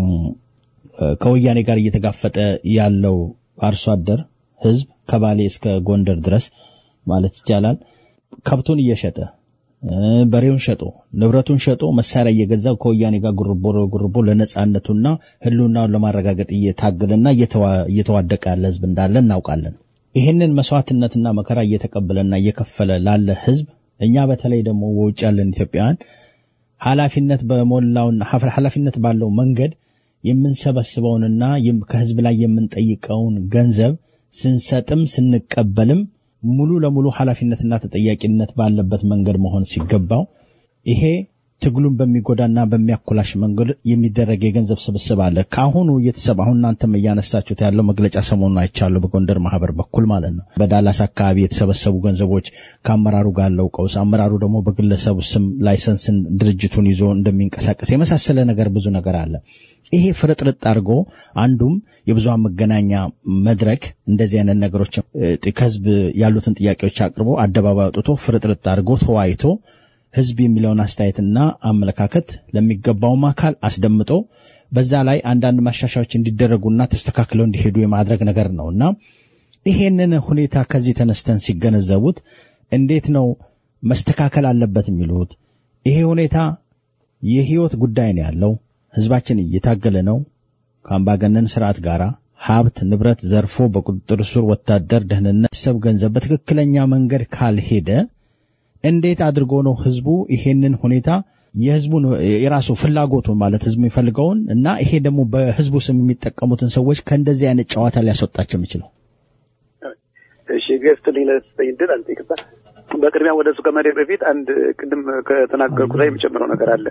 ከወያኔ ጋር እየተጋፈጠ ያለው አርሶ አደር ህዝብ ከባሌ እስከ ጎንደር ድረስ ማለት ይቻላል ከብቱን እየሸጠ በሬውን ሸጦ ንብረቱን ሸጦ መሳሪያ እየገዛ ከወያኔ ጋር ጉርቦ ጉርቦ ለነጻነቱና ህልውናውን ለማረጋገጥ እየታገለና እየተዋደቀ ያለ ህዝብ እንዳለ እናውቃለን። ይህንን መስዋዕትነትና መከራ እየተቀበለና እየከፈለ ላለ ህዝብ እኛ በተለይ ደግሞ በውጭ ያለን ኢትዮጵያውያን ኃላፊነት በሞላውና ኃላፊነት ባለው መንገድ የምንሰበስበውንና ከህዝብ ላይ የምንጠይቀውን ገንዘብ ስንሰጥም ስንቀበልም ሙሉ ለሙሉ ኃላፊነትና ተጠያቂነት ባለበት መንገድ መሆን ሲገባው ይሄ ትግሉን በሚጎዳና በሚያኮላሽ መንገድ የሚደረግ የገንዘብ ስብስብ አለ። ከአሁኑ እየተሰባ አሁን እናንተም እያነሳችሁት ያለው መግለጫ ሰሞኑን አይቻለሁ፣ በጎንደር ማህበር በኩል ማለት ነው። በዳላስ አካባቢ የተሰበሰቡ ገንዘቦች ከአመራሩ ጋር ያለው ቀውስ፣ አመራሩ ደግሞ በግለሰቡ ስም ላይሰንስን ድርጅቱን ይዞ እንደሚንቀሳቀስ የመሳሰለ ነገር ብዙ ነገር አለ። ይሄ ፍርጥርጥ አድርጎ አንዱም የብዙሃን መገናኛ መድረክ እንደዚህ አይነት ነገሮች ከህዝብ ያሉትን ጥያቄዎች አቅርቦ አደባባይ አውጥቶ ፍርጥርጥ አድርጎ ተወያይቶ ህዝብ የሚለውን አስተያየትና አመለካከት ለሚገባውም አካል አስደምጦ በዛ ላይ አንዳንድ ማሻሻዎች እንዲደረጉና ተስተካክለው እንዲሄዱ የማድረግ ነገር ነው እና ይሄንን ሁኔታ ከዚህ ተነስተን ሲገነዘቡት እንዴት ነው መስተካከል አለበት የሚሉት? ይሄ ሁኔታ የህይወት ጉዳይ ነው ያለው። ህዝባችን እየታገለ ነው ከአምባገነን ስርዓት ጋር ሀብት ንብረት ዘርፎ በቁጥጥር ስር ወታደር፣ ደህንነት፣ ሰብ ገንዘብ በትክክለኛ መንገድ ካልሄደ እንዴት አድርጎ ነው ህዝቡ ይሄንን ሁኔታ የህዝቡን የራሱ ፍላጎቱን ማለት ህዝቡ የሚፈልገውን እና ይሄ ደግሞ በህዝቡ ስም የሚጠቀሙትን ሰዎች ከእንደዚህ አይነት ጨዋታ ሊያስወጣቸው የሚችለው? እሺ ገስትልኝ ለስጠኝ ድል አልጠይቅባ በቅድሚያ ወደ እሱ ከመሄድ በፊት አንድ ቅድም ከተናገርኩ ላይ የሚጨምረው ነገር አለ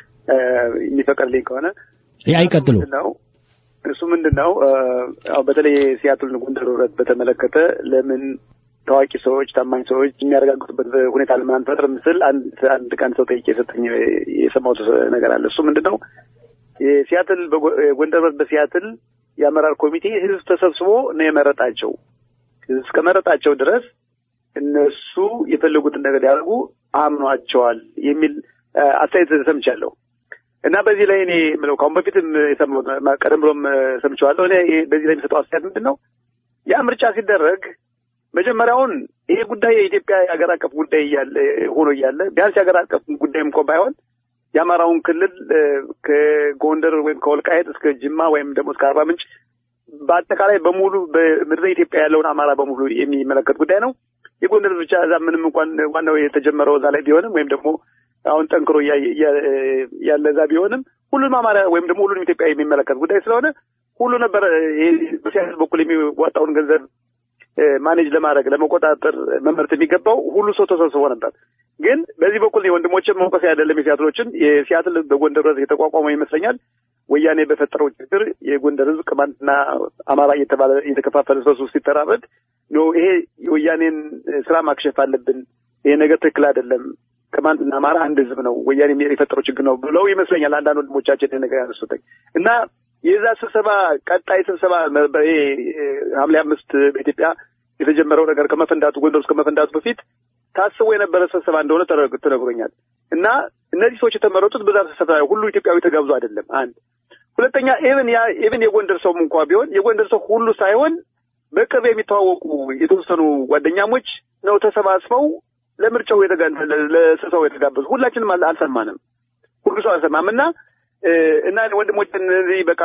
የሚፈቀድልኝ ከሆነ አይቀጥሉ ነው እሱ ምንድን ነው አዎ በተለይ የሲያትልን ጎንደር ህብረት በተመለከተ ለምን ታዋቂ ሰዎች ታማኝ ሰዎች የሚያረጋግጡበት ሁኔታ ለምን አንፈጥርም ስል አንድ አንድ ቀን ሰው ጠይቄ የሰጠኝ የሰማሁት ነገር አለ እሱ ምንድን ነው የሲያትል ጎንደር ህብረት በሲያትል የአመራር ኮሚቴ ህዝብ ተሰብስቦ ነው የመረጣቸው እስከመረጣቸው ድረስ እነሱ የፈለጉትን ነገር ያደርጉ አምኗቸዋል የሚል አስተያየት ሰምቻለሁ እና በዚህ ላይ እኔ ምለው ከአሁን በፊትም የሰማሁት ቀደም ብሎም ሰምቼዋለሁ። እኔ በዚህ ላይ የሚሰጠው አስተያየት ምንድን ነው? ያ ምርጫ ሲደረግ መጀመሪያውን ይሄ ጉዳይ የኢትዮጵያ የሀገር አቀፍ ጉዳይ እያለ ሆኖ እያለ ቢያንስ የሀገር አቀፍ ጉዳይም እንኳ ባይሆን የአማራውን ክልል ከጎንደር ወይም ከወልቃየት እስከ ጅማ ወይም ደግሞ እስከ አርባ ምንጭ በአጠቃላይ በሙሉ በምድረ ኢትዮጵያ ያለውን አማራ በሙሉ የሚመለከት ጉዳይ ነው። የጎንደር ብቻ እዛ ምንም እንኳን ዋናው የተጀመረው እዛ ላይ ቢሆንም ወይም ደግሞ አሁን ጠንክሮ ያለ እዛ ቢሆንም ሁሉንም አማራ ወይም ደግሞ ሁሉንም ኢትዮጵያ የሚመለከት ጉዳይ ስለሆነ ሁሉ ነበር በሲያስ በኩል የሚዋጣውን ገንዘብ ማኔጅ ለማድረግ ለመቆጣጠር መመረት የሚገባው ሁሉ ሰው ተሰብስቦ ነበር። ግን በዚህ በኩል የወንድሞችን መውቀስ አይደለም የሲያትሎችን የሲያትል በጎንደር ድረስ የተቋቋመው ይመስለኛል ወያኔ በፈጠረው ችግር የጎንደር ህዝብ ቅማንትና አማራ እየተባለ እየተከፋፈለ ሰው ሲተራረድ ኖ ይሄ የወያኔን ስራ ማክሸፍ አለብን፣ ይሄ ነገር ትክክል አይደለም፣ ቅማንትና አማራ አንድ ህዝብ ነው፣ ወያኔ የፈጠረው ችግር ነው ብለው ይመስለኛል አንዳንድ ወንድሞቻችን ይሄ ነገር ያነሱትኝ እና የዛ ስብሰባ ቀጣይ ስብሰባ ይሄ ሐምሌ አምስት በኢትዮጵያ የተጀመረው ነገር ከመፈንዳቱ ጎንደር ውስጥ ከመፈንዳቱ በፊት ታስቦ የነበረ ስብሰባ እንደሆነ ተነግሮኛል እና እነዚህ ሰዎች የተመረጡት በዛ ስብሰባ ሁሉ ኢትዮጵያዊ ተጋብዞ አይደለም። አንድ ሁለተኛ ኢቭን ያ ኢቭን የጎንደር ሰውም እንኳ ቢሆን የጎንደር ሰው ሁሉ ሳይሆን በቅርብ የሚተዋወቁ የተወሰኑ ጓደኛሞች ነው ተሰባስበው ለምርጫው ለስብሰባው የተጋበዙ። ሁላችንም አልሰማንም፣ ሁሉ ሰው አልሰማም እና እና ወንድሞች እነዚህ በቃ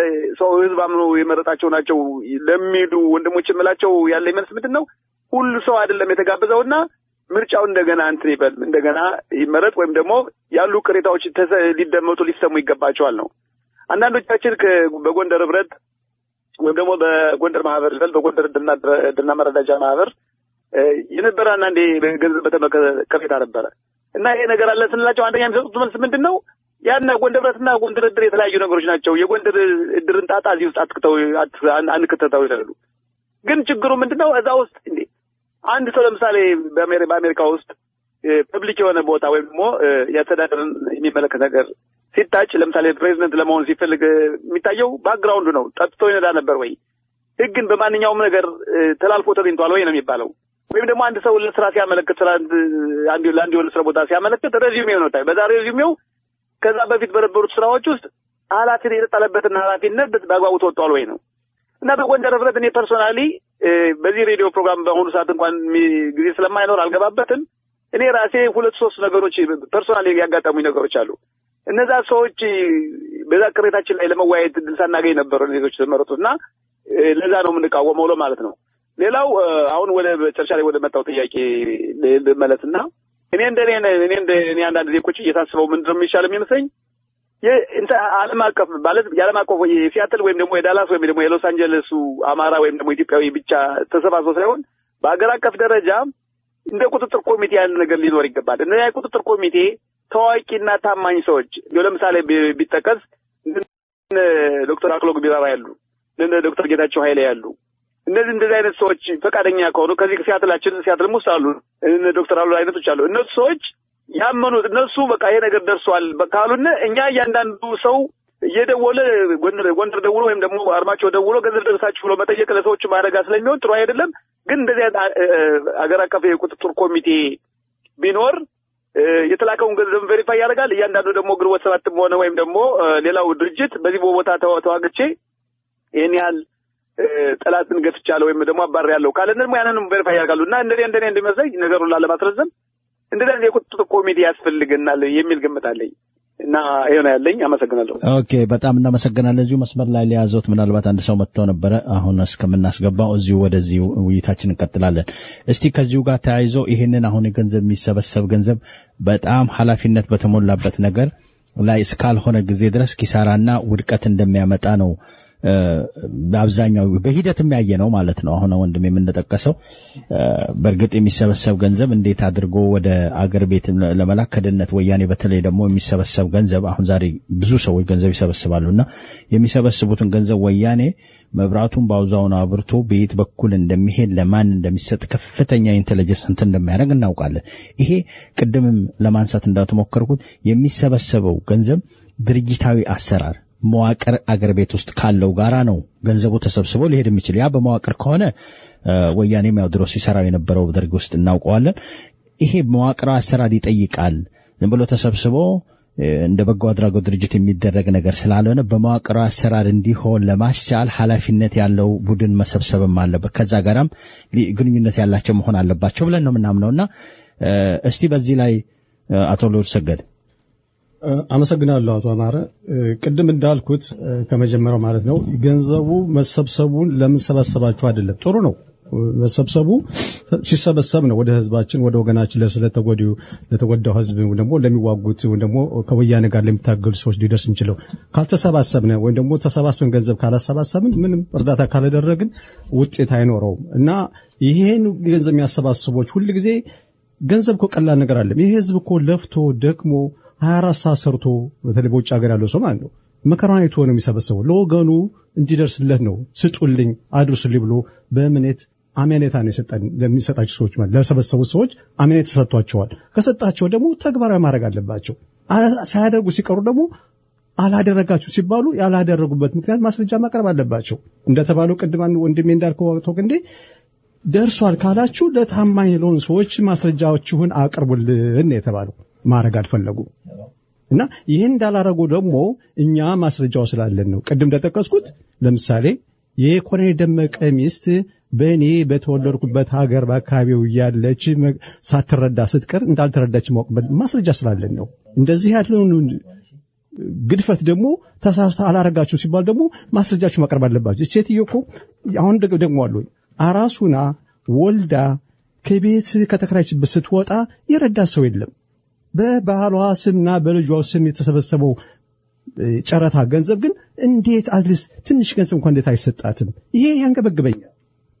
ሰው ህዝብ አምኖ የመረጣቸው ናቸው ለሚሉ ወንድሞች የምላቸው ያለ መልስ ምንድን ነው? ሁሉ ሰው አይደለም የተጋበዘውና ምርጫው እንደገና እንትን ይበል እንደገና ይመረጥ ወይም ደግሞ ያሉ ቅሬታዎች ሊደመጡ ሊሰሙ ይገባቸዋል ነው። አንዳንዶቻችን በጎንደር ህብረት ወይም ደግሞ በጎንደር ማህበር ይበል በጎንደር እድርና መረዳጃ ማህበር የነበረ አንዳንዴ ገንዘብ በተመለከተ ቅሬታ ነበረ እና ይሄ ነገር አለ ስንላቸው አንደኛ የሚሰጡት መልስ ምንድን ነው? ያና ጎንደር ህብረትና ጎንደር እድር የተለያዩ ነገሮች ናቸው። የጎንደር እድርን ጣጣ እዚህ ውስጥ አትክተው አንክተተው ይላሉ። ግን ችግሩ ምንድን ነው? እዛ ውስጥ እንዴ አንድ ሰው ለምሳሌ በአሜሪካ ውስጥ ፐብሊክ የሆነ ቦታ ወይም ደግሞ የአስተዳደርን የሚመለከት ነገር ሲታጭ ለምሳሌ ፕሬዚደንት ለመሆን ሲፈልግ የሚታየው ባክግራውንዱ ነው። ጠጥቶ ይነዳ ነበር ወይ፣ ህግን በማንኛውም ነገር ተላልፎ ተገኝቷል ወይ ነው የሚባለው። ወይም ደግሞ አንድ ሰው ለስራ ሲያመለክት ስራ ለአንድ የሆነ ስራ ቦታ ሲያመለክት ሬዚሜው ነው። በዛ ሬዚሜው ከዛ በፊት በነበሩት ስራዎች ውስጥ ኃላፊነት የተጣለበትን ኃላፊነት በአግባቡ ተወጥቷል ወይ ነው እና በጎንደር ህብረት እኔ ፐርሶናሊ በዚህ ሬዲዮ ፕሮግራም በአሁኑ ሰዓት እንኳን ጊዜ ስለማይኖር አልገባበትም። እኔ ራሴ ሁለት ሶስት ነገሮች ፐርሶናሊ ያጋጠሙኝ ነገሮች አሉ። እነዛ ሰዎች በዛ ቅሬታችን ላይ ለመወያየት ድል ሳናገኝ ነበሩ ሌሎች የተመረጡት እና ለዛ ነው የምንቃወመው ለው ማለት ነው። ሌላው አሁን ወደ መጨረሻ ላይ ወደ መጣው ጥያቄ ልመለስና እኔ እንደ እኔ እንደ እኔ አንዳንድ ጊዜ ቁጭ እየታስበው ምንድን ነው የሚሻል የሚመስለኝ ዓለም አቀፍ ማለት የዓለም አቀፍ የሲያትል ወይም ደግሞ የዳላስ ወይም ደግሞ የሎስ አንጀለሱ አማራ ወይም ደግሞ ኢትዮጵያዊ ብቻ ተሰባስቦ ሳይሆን በሀገር አቀፍ ደረጃ እንደ ቁጥጥር ኮሚቴ ያለ ነገር ሊኖር ይገባል። እነዚያ የቁጥጥር ኮሚቴ ታዋቂና ታማኝ ሰዎች ለምሳሌ ቢጠቀስ ዶክተር አክሎግ ቢራራ ያሉ ዶክተር ጌታቸው ኃይሌ ያሉ እነዚህ እንደዚህ አይነት ሰዎች ፈቃደኛ ከሆኑ ከዚህ ሲያትላችን ሲያትልም ውስጥ አሉ ዶክተር አሉ አይነቶች አሉ። እነሱ ሰዎች ያመኑት እነሱ በቃ ይሄ ነገር ደርሷል ካሉን እኛ እያንዳንዱ ሰው እየደወለ ጎንደር ጎንደር ደውሎ ወይም ደግሞ አርማቸው ደውሎ ገንዘብ ደረሳችሁ ብሎ መጠየቅ ለሰዎቹ ማድረግ ስለሚሆን ጥሩ አይደለም። ግን እንደዚህ አገር አቀፍ የቁጥጥር ኮሚቴ ቢኖር የተላከውን ገንዘብ ቬሪፋይ ያደርጋል። እያንዳንዱ ደግሞ ግንቦት ሰባትም ሆነ ወይም ደግሞ ሌላው ድርጅት በዚህ ቦታ ተዋግቼ ይህን ያህል ጠላትን ገፍቻለሁ ወይም ደግሞ አባር ያለው ካለ ደግሞ ያንንም ቬሪፋይ ያደርጋሉ እና እንደኔ እንደኔ እንደሚመስለኝ ነገሩን ላለማስረዘም እንደዚህ አይነት የቁጥጥር ኮሚቴ ያስፈልገናል የሚል ግምት አለኝ። እና ይሄ ነው ያለኝ። አመሰግናለሁ። ኦኬ፣ በጣም እናመሰግናለን። እዚሁ መስመር ላይ ሊያዘውት ምናልባት አንድ ሰው መጥተው ነበረ። አሁን እስከምናስገባው እዚሁ ወደዚህ ውይይታችን እንቀጥላለን። እስቲ ከዚሁ ጋር ተያይዞ ይህንን አሁን የገንዘብ የሚሰበሰብ ገንዘብ በጣም ኃላፊነት በተሞላበት ነገር ላይ እስካልሆነ ጊዜ ድረስ ኪሳራና ውድቀት እንደሚያመጣ ነው በአብዛኛው በሂደት የሚያየ ነው ማለት ነው። አሁን ወንድም የምንጠቀሰው በእርግጥ የሚሰበሰብ ገንዘብ እንዴት አድርጎ ወደ አገር ቤት ለመላክ ከድህነት ወያኔ በተለይ ደግሞ የሚሰበሰብ ገንዘብ አሁን ዛሬ ብዙ ሰዎች ገንዘብ ይሰበስባሉ እና የሚሰበስቡትን ገንዘብ ወያኔ መብራቱን በአውዛውን አብርቶ በየት በኩል እንደሚሄድ ለማን እንደሚሰጥ ከፍተኛ ኢንቴሊጀንስ እንትን እንደሚያደርግ እናውቃለን። ይሄ ቅድምም ለማንሳት እንዳተሞከርኩት የሚሰበሰበው ገንዘብ ድርጅታዊ አሰራር መዋቅር አገር ቤት ውስጥ ካለው ጋራ ነው ገንዘቡ ተሰብስቦ ሊሄድ የሚችል። ያ በመዋቅር ከሆነ ወያኔም ያው ድሮ ሲሰራው የነበረው ደርግ ውስጥ እናውቀዋለን። ይሄ መዋቅራዊ አሰራር ይጠይቃል። ዝም ብሎ ተሰብስቦ እንደ በጎ አድራጎት ድርጅት የሚደረግ ነገር ስላልሆነ በመዋቅራዊ አሰራር እንዲሆን ለማስቻል ኃላፊነት ያለው ቡድን መሰብሰብም አለበት። ከዛ ጋራም ግንኙነት ያላቸው መሆን አለባቸው ብለን ነው የምናምነውና እስቲ በዚህ ላይ አቶ ልዑል ሰገድ አመሰግናለሁ አቶ አማረ። ቅድም እንዳልኩት ከመጀመሪያው ማለት ነው ገንዘቡ መሰብሰቡን ለምን ሰበሰባችሁ አይደለም። ጥሩ ነው መሰብሰቡ ሲሰበሰብ ነው ወደ ህዝባችን ወደ ወገናችን ስለተጎዱ ለተጎዳው ህዝብ ደግሞ ለሚዋጉት ወይም ደግሞ ከወያኔ ጋር ለሚታገሉ ሰዎች ሊደርስ እንችለው። ካልተሰባሰብን ወይም ደግሞ ተሰባስበን ገንዘብ ካላሰባሰብን ምንም እርዳታ ካላደረግን ውጤት አይኖረውም እና ይሄን ገንዘብ የሚያሰባስቦች ሁልጊዜ ገንዘብ እኮ ቀላል ነገር አለም። ይሄ ህዝብ እኮ ለፍቶ ደክሞ 24 ሰዓት ሰርቶ በተለይ በውጭ ሀገር ያለው ሰው ማለት ነው መከራውን አይቶ ነው የሚሰበሰበው። ለወገኑ እንዲደርስለት ነው ስጡልኝ፣ አድርሱልኝ ብሎ በእምነት አሜኔታ ነው የሰጠን ለሚሰጣቸው ሰዎች ማለት ለሰበሰቡት ሰዎች አሜኔታ ተሰጥቷቸዋል። ከሰጣቸው ደግሞ ተግባራዊ ማድረግ አለባቸው። ሳያደርጉ ሲቀሩ ደግሞ አላደረጋችሁ ሲባሉ ያላደረጉበት ምክንያት ማስረጃ ማቅረብ አለባቸው። እንደተባለው ቅድም አንድ ወንድሜ እንዳልከው ወቅቶ እንዴ ደርሷል ካላችሁ ለታማኝ ለሆኑ ሰዎች ማስረጃዎችሁን አቅርቡልን የተባለው ማድረግ አልፈለጉም። እና ይህን እንዳላረጉ ደግሞ እኛ ማስረጃው ስላለን ነው። ቅድም እንደጠቀስኩት ለምሳሌ የኮሎኔል ደመቀ ሚስት በእኔ በተወለድኩበት ሀገር በአካባቢው እያለች ሳትረዳ ስትቀር እንዳልተረዳች ማወቅበት ማስረጃ ስላለን ነው። እንደዚህ ያለውን ግድፈት ደግሞ ተሳስተ አላረጋችሁ ሲባል ደግሞ ማስረጃችሁ ማቅረብ አለባችሁ። ሴትዮ እኮ አሁን ደግሞ አሉ አራሱና ወልዳ ከቤት ከተከራይችበት ስትወጣ የረዳት ሰው የለም። በባህሏ ስምና በልጇ ስም የተሰበሰበው ጨረታ ገንዘብ ግን እንዴት አትሊስት ትንሽ ገንዘብ እንኳን እንዴት አይሰጣትም? ይሄ ያንገበግበኛል።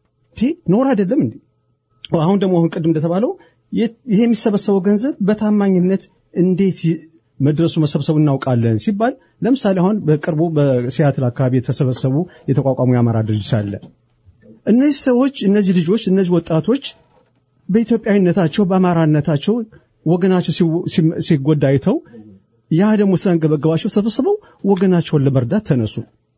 ኖር አይደለም እንዴ? አሁን ደግሞ አሁን ቅድም እንደተባለው ይሄ የሚሰበሰበው ገንዘብ በታማኝነት እንዴት መድረሱ መሰብሰቡ እናውቃለን ሲባል ለምሳሌ አሁን በቅርቡ በሲያትል አካባቢ የተሰበሰቡ የተቋቋሙ የአማራ ድርጅት አለ። እነዚህ ሰዎች እነዚህ ልጆች እነዚህ ወጣቶች በኢትዮጵያዊነታቸው በአማራነታቸው ወገናቸው ሲጎዳ አይተው ያ ደግሞ ስላንገበገባቸው ተሰብስበው ወገናቸውን ለመርዳት ተነሱ።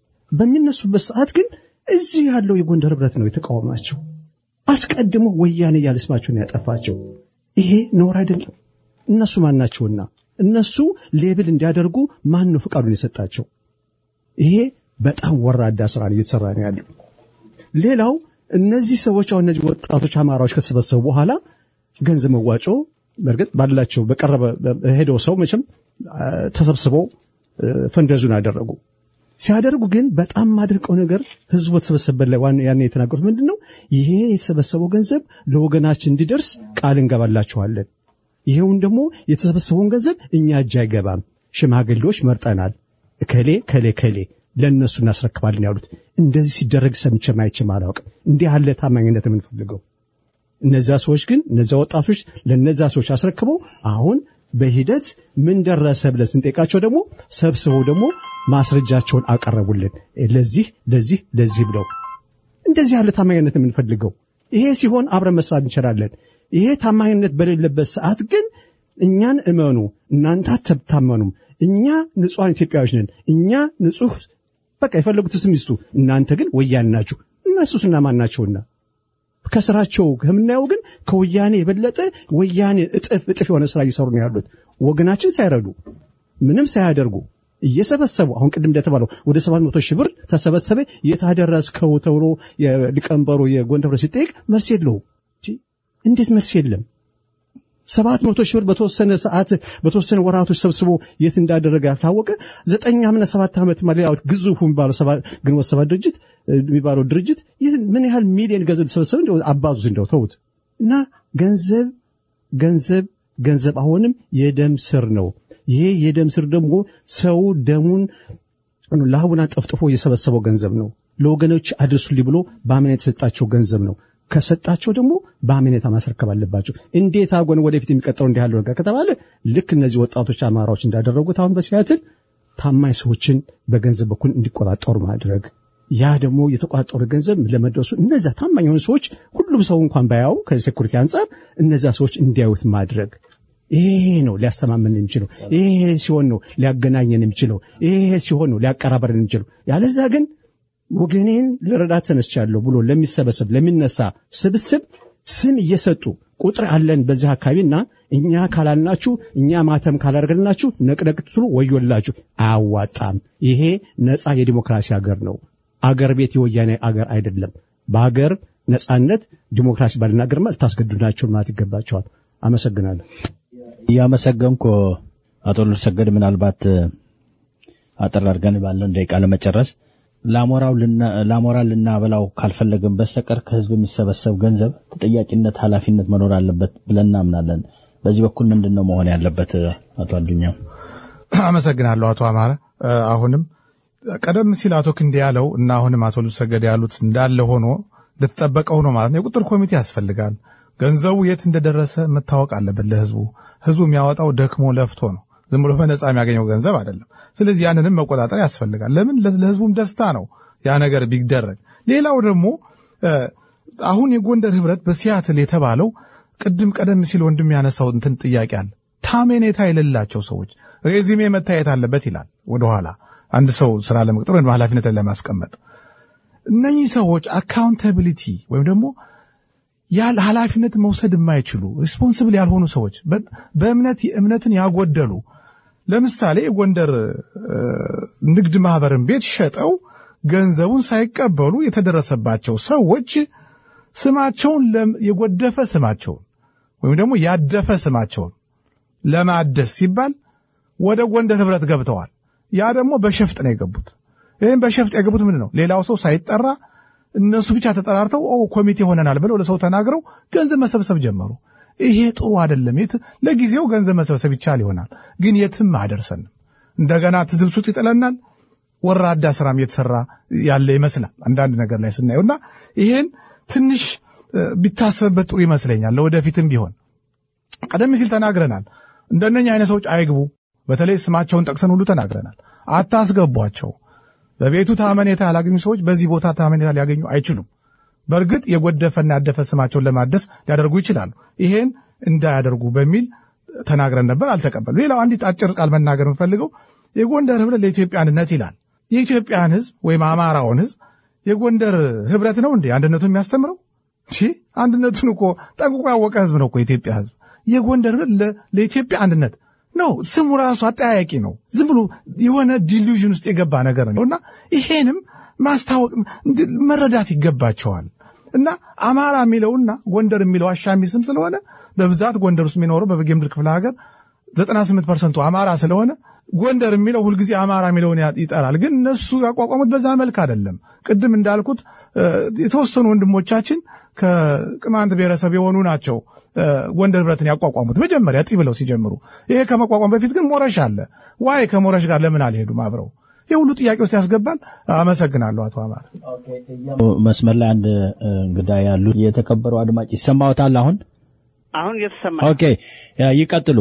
በሚነሱበት ሰዓት ግን እዚህ ያለው የጎንደር ህብረት ነው የተቃወማቸው። አስቀድሞ ወያኔ እያለ ስማቸውን ያጠፋቸው። ይሄ ነውር አይደለም። እነሱ ማን ናቸውና እነሱ ሌብል እንዲያደርጉ ማን ነው ፍቃዱን የሰጣቸው? ይሄ በጣም ወራዳ ስራ እየተሰራ ነው ያለው። ሌላው እነዚህ ሰዎች አሁን እነዚህ ወጣቶች አማራዎች ከተሰበሰቡ በኋላ ገንዘብ መዋጮ በእርግጥ ባላቸው በቀረበ ሄደው ሰው መቼም ተሰብስበው ፈንደዙን አደረጉ። ሲያደርጉ ግን በጣም ማድርቀው ነገር ህዝቡ በተሰበሰበበት ላይ ያን የተናገሩት ምንድን ነው? ይሄ የተሰበሰበው ገንዘብ ለወገናችን እንዲደርስ ቃል እንገባላችኋለን። ይሄውን ደግሞ የተሰበሰበውን ገንዘብ እኛ እጅ አይገባም፣ ሽማግሌዎች መርጠናል፣ ከሌ ከሌ ከሌ ለእነሱ እናስረክባለን ያሉት። እንደዚህ ሲደረግ ሰምቼም አይቼም አላውቅም። እንዲህ ያለ ታማኝነት የምንፈልገው እነዚያ ሰዎች ግን እነዚያ ወጣቶች ለነዚያ ሰዎች አስረክበው አሁን በሂደት ምን ደረሰ ብለን ስንጠይቃቸው ደግሞ ሰብስበው ደግሞ ማስረጃቸውን አቀረቡልን። ለዚህ ለዚህ ለዚህ ብለው እንደዚህ ያለ ታማኝነት የምንፈልገው ይሄ ሲሆን አብረን መስራት እንችላለን። ይሄ ታማኝነት በሌለበት ሰዓት ግን እኛን እመኑ፣ እናንተ አትታመኑም፣ እኛ ንጹሐን ኢትዮጵያዎች ነን፣ እኛ ንጹህ በቃ የፈለጉት ስም ይስጡ፣ እናንተ ግን ወያኔ ናችሁ። እነሱስ እነማን ናቸውና? ከስራቸው ከምናየው ግን ከወያኔ የበለጠ ወያኔ እጥፍ እጥፍ የሆነ ስራ እየሰሩ ነው ያሉት። ወገናችን ሳይረዱ ምንም ሳያደርጉ እየሰበሰቡ አሁን ቅድም እንደተባለው ወደ ሰባት መቶ ሺህ ብር ተሰበሰበ። የታደረስከው ተብሎ የሊቀመንበሩ የጎንደር ሲጠይቅ መልስ የለውም። እንዴት መልስ የለም? ሰባት መቶ ሺህ ብር በተወሰነ ሰዓት በተወሰነ ወራቶች ሰብስቦ የት እንዳደረገ ያልታወቀ ዘጠኝ ዓመትና ሰባት ዓመት ሌላው ግዙፉ የሚባለው ሰባ- ግንቦት ሰባት ድርጅት እ፣ የሚባለው ድርጅት ይህ ምን ያህል ሚሊዮን ገንዘብ ተሰበሰበ እንደው አባዙት እንደው ተውት እና ገንዘብ ገንዘብ ገንዘብ አሁንም የደም ስር ነው። ይሄ የደም ስር ደግሞ ሰው ደሙን ላቡን ጠፍጥፎ የሰበሰበው ገንዘብ ነው። ለወገኖች አድርሱልኝ ብሎ በአመኔታ የተሰጣቸው ገንዘብ ነው። ከሰጣቸው ደግሞ በአመኔታ ማስረከብ አለባቸው። እንዴት አጎን ወደፊት የሚቀጥለው እንዲህ ያለው ነገር ከተባለ ልክ እነዚህ ወጣቶች አማራዎች እንዳደረጉት አሁን በሲያትል ታማኝ ሰዎችን በገንዘብ በኩል እንዲቆጣጠሩ ማድረግ ያ ደግሞ የተቆጣጠሩ ገንዘብ ለመድረሱ እነዚያ ታማኝ የሆኑ ሰዎች ሁሉም ሰው እንኳን ባያው ከሴኩሪቲ አንጻር እነዚያ ሰዎች እንዲያዩት ማድረግ ይሄ ነው ሊያስተማመን የሚችለው። ይሄ ሲሆን ነው ሊያገናኘን የሚችለው። ይሄ ሲሆን ነው ሊያቀራበረን የሚችለው። ያለዛ ግን ወገኔን ልረዳት ተነስቻለሁ ብሎ ለሚሰበሰብ ለሚነሳ ስብስብ ስም እየሰጡ ቁጥር አለን በዚህ አካባቢና እኛ ካላልናችሁ እኛ ማተም ካላደረግልናችሁ ነቅነቅ ትሉ ወዮላችሁ። አያዋጣም። ይሄ ነፃ የዲሞክራሲ ሀገር ነው። አገር ቤት የወያኔ አገር አይደለም። በሀገር ነፃነት ዲሞክራሲ ባልናገርማ ልታስገድዱናቸው ማለት ይገባቸዋል። አመሰግናለሁ። እያመሰገንኩ አቶ ልሰገድ ምናልባት አጠር አድርገን ባለን ደቂቃ ለመጨረስ ለአሞራው ልና- ለአሞራ ልናበላው ካልፈለግን በስተቀር ከህዝብ የሚሰበሰብ ገንዘብ ተጠያቂነት፣ ኃላፊነት መኖር አለበት ብለን እናምናለን። በዚህ በኩል ምንድን ነው መሆን ያለበት? አቶ አዱኛ አመሰግናለሁ አቶ አማረ። እ፣ አሁንም ቀደም ሲል አቶ ክንዴ ያለው እና አሁንም አቶ ልብሰገድ ያሉት እንዳለ ሆኖ እንደተጠበቀ ሆኖ ማለት ነው የቁጥር ኮሚቴ ያስፈልጋል። ገንዘቡ የት እንደደረሰ መታወቅ አለበት ለህዝቡ። ህዝቡ የሚያወጣው ደክሞ ለፍቶ ነው። ዝም ብሎ በነፃ የሚያገኘው ገንዘብ አይደለም። ስለዚህ ያንንም መቆጣጠር ያስፈልጋል። ለምን ለ- ለህዝቡም ደስታ ነው ያ ነገር ቢደረግ። ሌላው ደግሞ እ፣ አሁን የጎንደር ህብረት በሲያትል የተባለው ቅድም ቀደም ሲል ወንድም ያነሳው እንትን ጥያቄ አለ። ታሜኔታ የሌላቸው ሰዎች ሬዚሜ መታየት አለበት ይላል ወደኋላ አንድ ሰው ስራ ለመቅጠር ወይም ኃላፊነትን ለማስቀመጥ እነኚህ ሰዎች አካውንታቢሊቲ ወይም ደግሞ ያለ ኃላፊነት መውሰድ የማይችሉ ሪስፖንስብል ያልሆኑ ሰዎች በ- በእምነት እምነትን ያጎደሉ ለምሳሌ የጎንደር እ፣ ንግድ ማህበርን ቤት ሸጠው ገንዘቡን ሳይቀበሉ የተደረሰባቸው ሰዎች ስማቸውን ለም- የጎደፈ ስማቸውን ወይም ደግሞ ያደፈ ስማቸውን ለማደስ ሲባል ወደ ጎንደር ህብረት ገብተዋል። ያ ደግሞ በሸፍጥ ነው የገቡት። ይህም በሸፍጥ የገቡት ምንድን ነው? ሌላው ሰው ሳይጠራ እነሱ ብቻ ተጠራርተው ኦ ኮሚቴ ሆነናል ብለው ለሰው ተናግረው ገንዘብ መሰብሰብ ጀመሩ። ይሄ ጥሩ አይደለም። የት ለጊዜው ገንዘብ መሰብሰብ ይቻል ይሆናል፣ ግን የትም አያደርሰንም። እንደገና ትዝብሱት ይጥለናል። ወራዳ ስራም እየተሰራ ያለ ይመስላል አንዳንድ ነገር ላይ ስናየው እና ይሄን ትንሽ እ፣ ቢታሰብበት ጥሩ ይመስለኛል። ለወደፊትም ቢሆን ቀደም ሲል ተናግረናል። እንደነኛ አይነት ሰዎች አይግቡ። በተለይ ስማቸውን ጠቅሰን ሁሉ ተናግረናል። አታስገቧቸው። በቤቱ ታመኔታ ያላገኙ ሰዎች በዚህ ቦታ ታመኔታ ሊያገኙ አይችሉም። በእርግጥ የጎደፈና ያደፈ ስማቸውን ለማደስ ሊያደርጉ ይችላሉ። ይሄን እንዳያደርጉ በሚል ተናግረን ነበር፣ አልተቀበሉ። ሌላው አንዲት አጭር ቃል መናገር የምፈልገው የጎንደር ህብረት ለኢትዮጵያ አንድነት ይላል። የኢትዮጵያን ህዝብ ወይም አማራውን ህዝብ የጎንደር ህብረት ነው እንዴ አንድነቱን የሚያስተምረው? ቺ አንድነቱን እኮ ጠንቅቆ ያወቀ ህዝብ ነው እኮ የኢትዮጵያ ህዝብ። የጎንደር ህብረት ለ- ለኢትዮጵያ አንድነት ነው። ስሙ ራሱ አጠያያቂ ነው። ዝም ብሎ የሆነ ዲሉዥን ውስጥ የገባ ነገር ነው እና ይሄንም ማስታወቅ እንድ- መረዳት ይገባቸዋል። እና አማራ የሚለውና ጎንደር የሚለው አሻሚ ስም ስለሆነ በብዛት ጎንደር ውስጥ የሚኖረው በበጌምድር ክፍለ ሀገር 98 ፐርሰንቱ አማራ ስለሆነ ጎንደር የሚለው ሁልጊዜ አማራ የሚለውን ያ- ይጠራል። ግን እነሱ ያቋቋሙት በዛ መልክ አይደለም። ቅድም እንዳልኩት እ፣ የተወሰኑ ወንድሞቻችን ከቅማንት ብሔረሰብ የሆኑ ናቸው እ፣ ጎንደር ህብረትን ያቋቋሙት መጀመሪያ ጢ ብለው ሲጀምሩ። ይሄ ከመቋቋም በፊት ግን ሞረሽ አለ። ዋይ ከሞረሽ ጋር ለምን አልሄዱም አብረው? ይህ ሁሉ ጥያቄ ውስጥ ያስገባል። አመሰግናለሁ አቶ አማረ። መስመር ላይ አንድ እ፣ እንግዳ ያሉ የተከበሩ አድማጭ ይሰማዎታል? አሁን አሁን እየተሰማ ኦኬ፣ ያ ይቀጥሉ።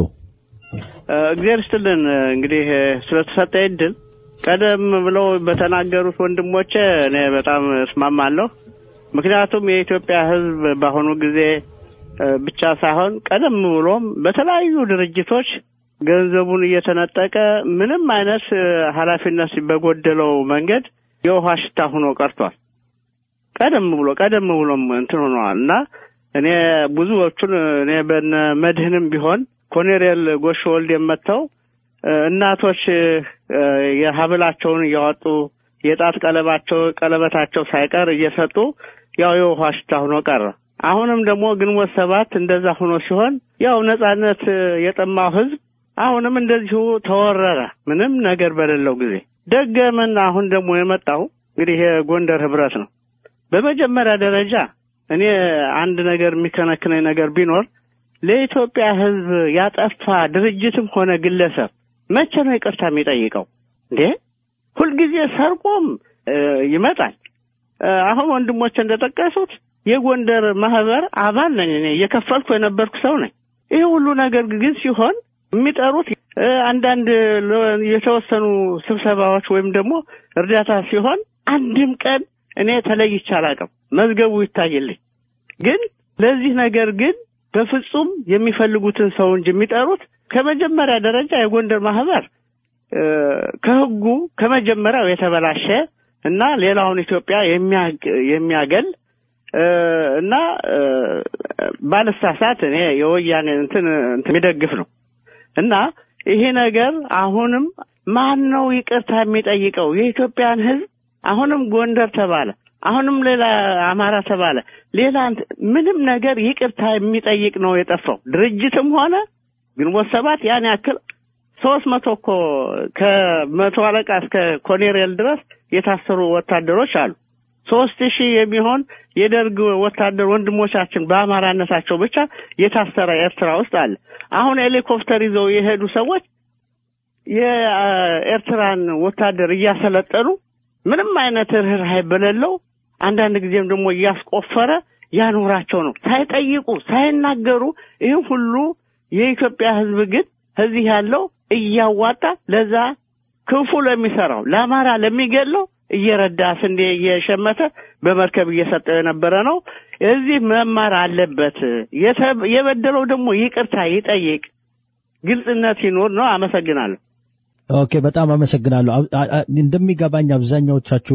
እ፣ እግዚአብሔር ይስጥልን እ፣ እንግዲህ እ፣ ስለተሰጠ እድል ቀደም ብለው በተናገሩት ወንድሞቼ እኔ በጣም እስማማለሁ። ምክንያቱም የኢትዮጵያ ሕዝብ በአሁኑ ጊዜ እ፣ ብቻ ሳይሆን ቀደም ብሎም በተለያዩ ድርጅቶች ገንዘቡን እየተነጠቀ ምንም አይነት እ፣ ኃላፊነት በጎደለው መንገድ የውሃ ሽታ ሆኖ ቀርቷል። ቀደም ብሎ ቀደም ብሎም እንትን ሆነዋል እና እኔ ብዙዎቹን እኔ በነ መድህንም ቢሆን ኮሎኔል ጎሽ ወልድ የመተው እናቶች እ፣ የሀብላቸውን እያወጡ የጣት ቀለባቸው ቀለበታቸው ሳይቀር እየሰጡ ያው የውሃ ሽታ ሆኖ ቀረ አሁንም ደግሞ ግንቦት ሰባት እንደዛ ሆኖ ሲሆን ያው ነጻነት የጠማው ህዝብ አሁንም እንደዚሁ ተወረረ። ምንም ነገር በሌለው ጊዜ ደገመና አሁን ደግሞ የመጣው እንግዲህ የጎንደር ህብረት ነው። በመጀመሪያ ደረጃ እኔ አንድ ነገር የሚከነክነኝ ነገር ቢኖር ለኢትዮጵያ ህዝብ ያጠፋ ድርጅትም ሆነ ግለሰብ መቼ ነው ይቅርታ የሚጠይቀው እንዴ? ሁልጊዜ ሰርቆም ይመጣል። አሁን ወንድሞች እንደጠቀሱት የጎንደር ማህበር አባል ነኝ እኔ እየከፈልኩ የነበርኩ ሰው ነኝ። ይህ ሁሉ ነገር ግን ሲሆን የሚጠሩት አንዳንድ የተወሰኑ ስብሰባዎች ወይም ደግሞ እርዳታ ሲሆን አንድም ቀን እኔ ተለይቼ አላውቅም። መዝገቡ ይታይልኝ። ግን ለዚህ ነገር ግን በፍጹም የሚፈልጉትን ሰው እንጂ የሚጠሩት ከመጀመሪያ ደረጃ የጎንደር ማህበር ከህጉ ከመጀመሪያው የተበላሸ እና ሌላውን ኢትዮጵያ የሚያገል እና ባለሳሳት እኔ የወያኔ እንትን የሚደግፍ ነው እና ይሄ ነገር አሁንም ማን ነው ይቅርታ የሚጠይቀው? የኢትዮጵያን ህዝብ አሁንም ጎንደር ተባለ፣ አሁንም ሌላ አማራ ተባለ፣ ሌላ ምንም ነገር ይቅርታ የሚጠይቅ ነው የጠፋው። ድርጅትም ሆነ ግንቦት ሰባት ያን ያክል ሶስት መቶ እኮ ከመቶ አለቃ እስከ ኮኔሬል ድረስ የታሰሩ ወታደሮች አሉ። ሶስት ሺህ የሚሆን የደርግ ወታደር ወንድሞቻችን በአማራነታቸው ብቻ የታሰረ ኤርትራ ውስጥ አለ። አሁን ሄሊኮፕተር ይዘው የሄዱ ሰዎች የኤርትራን ወታደር እያሰለጠኑ ምንም አይነት ርኅራኄ በሌለው አንዳንድ ጊዜም ደግሞ እያስቆፈረ ያኖራቸው ነው። ሳይጠይቁ ሳይናገሩ ይህ ሁሉ የኢትዮጵያ ህዝብ ግን እዚህ ያለው እያዋጣ ለዛ ክፉ ለሚሰራው ለአማራ ለሚገለው እየረዳ ስንዴ እየሸመተ በመርከብ እየሰጠው የነበረ ነው። እዚህ መማር አለበት። የበደለው ደግሞ ይቅርታ ይጠይቅ፣ ግልጽነት ይኖር ነው። አመሰግናለሁ። ኦኬ፣ በጣም አመሰግናለሁ። እንደሚገባኝ አብዛኛዎቻችሁ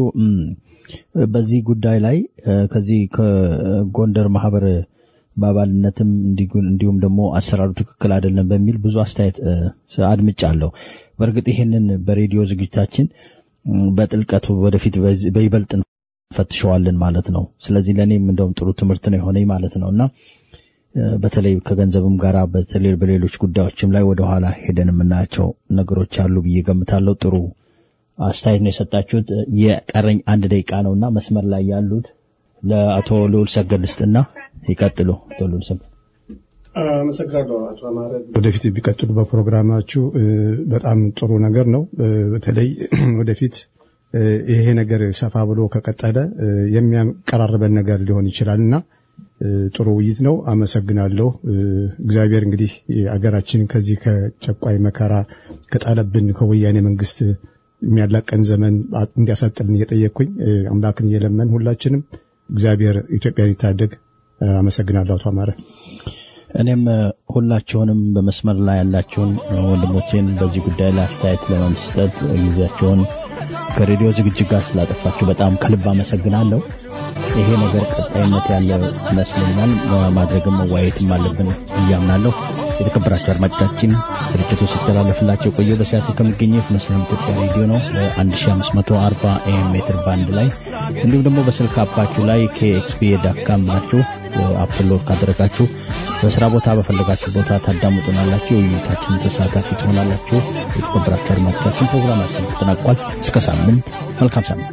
በዚህ ጉዳይ ላይ ከዚህ ከጎንደር ማህበር በአባልነትም እንዲሁም ደግሞ አሰራሩ ትክክል አይደለም በሚል ብዙ አስተያየት አድምጫለሁ። በእርግጥ ይሄንን በሬዲዮ ዝግጅታችን በጥልቀቱ ወደፊት በይበልጥ እንፈትሸዋለን ማለት ነው። ስለዚህ ለእኔም እንደውም ጥሩ ትምህርት ነው የሆነኝ ማለት ነው እና በተለይ ከገንዘብም ጋር በተለይ በሌሎች ጉዳዮችም ላይ ወደኋላ ሄደን የምናያቸው ነገሮች አሉ ብዬ ገምታለሁ። ጥሩ አስተያየት ነው የሰጣችሁት። የቀረኝ አንድ ደቂቃ ነውና መስመር ላይ ያሉት ለአቶ ልዑል ሰገድ ልስጥና ይቀጥሉ። አቶ ልዑል ሰገድ አመሰግናለሁ አቶ አማረ። ወደፊት ቢቀጥሉ በፕሮግራማችሁ በጣም ጥሩ ነገር ነው። በተለይ ወደፊት ይሄ ነገር ሰፋ ብሎ ከቀጠለ የሚያቀራርበን ነገር ሊሆን ይችላል እና ጥሩ ውይይት ነው። አመሰግናለሁ። እግዚአብሔር እንግዲህ አገራችን ከዚህ ከጨቋይ መከራ ከጣለብን ከወያኔ መንግስት የሚያላቀን ዘመን እንዲያሳጥልን እየጠየቅኩኝ አምላክን እየለመን ሁላችንም እግዚአብሔር ኢትዮጵያን ይታደግ። አመሰግናለሁ አቶ አማረ። እኔም ሁላችሁንም በመስመር ላይ ያላችሁን ወንድሞቼን በዚህ ጉዳይ ላይ አስተያየት ለመስጠት ጊዜያቸውን ከሬዲዮ ዝግጅት ጋር ስላጠፋችሁ በጣም ከልብ አመሰግናለሁ። ይሄ ነገር ቀጣይነት ያለው ይመስለኛል። ማድረግም መዋየትም አለብን እያምናለሁ። የተከበራቸው አድማጮቻችን ስርጭቱ ሲተላለፍላቸው የቆየው በሲያትል ከሚገኘው የፍኖተ ኢትዮጵያ ሬዲዮ ነው በ1540 ኤም ሜትር ባንድ ላይ እንዲሁም ደግሞ በስልክ አፓችሁ ላይ ከኤክስፒ ዳካም ብላችሁ አፕሎድ ካደረጋችሁ በስራ ቦታ በፈለጋችሁ ቦታ ታዳምጡናላችሁ። የውይይታችን ተሳታፊ ትሆናላችሁ። የተከበራችሁ አድማጮቻችን ፕሮግራማችን ተጠናቋል። እስከ ሳምንት፣ መልካም ሳምንት።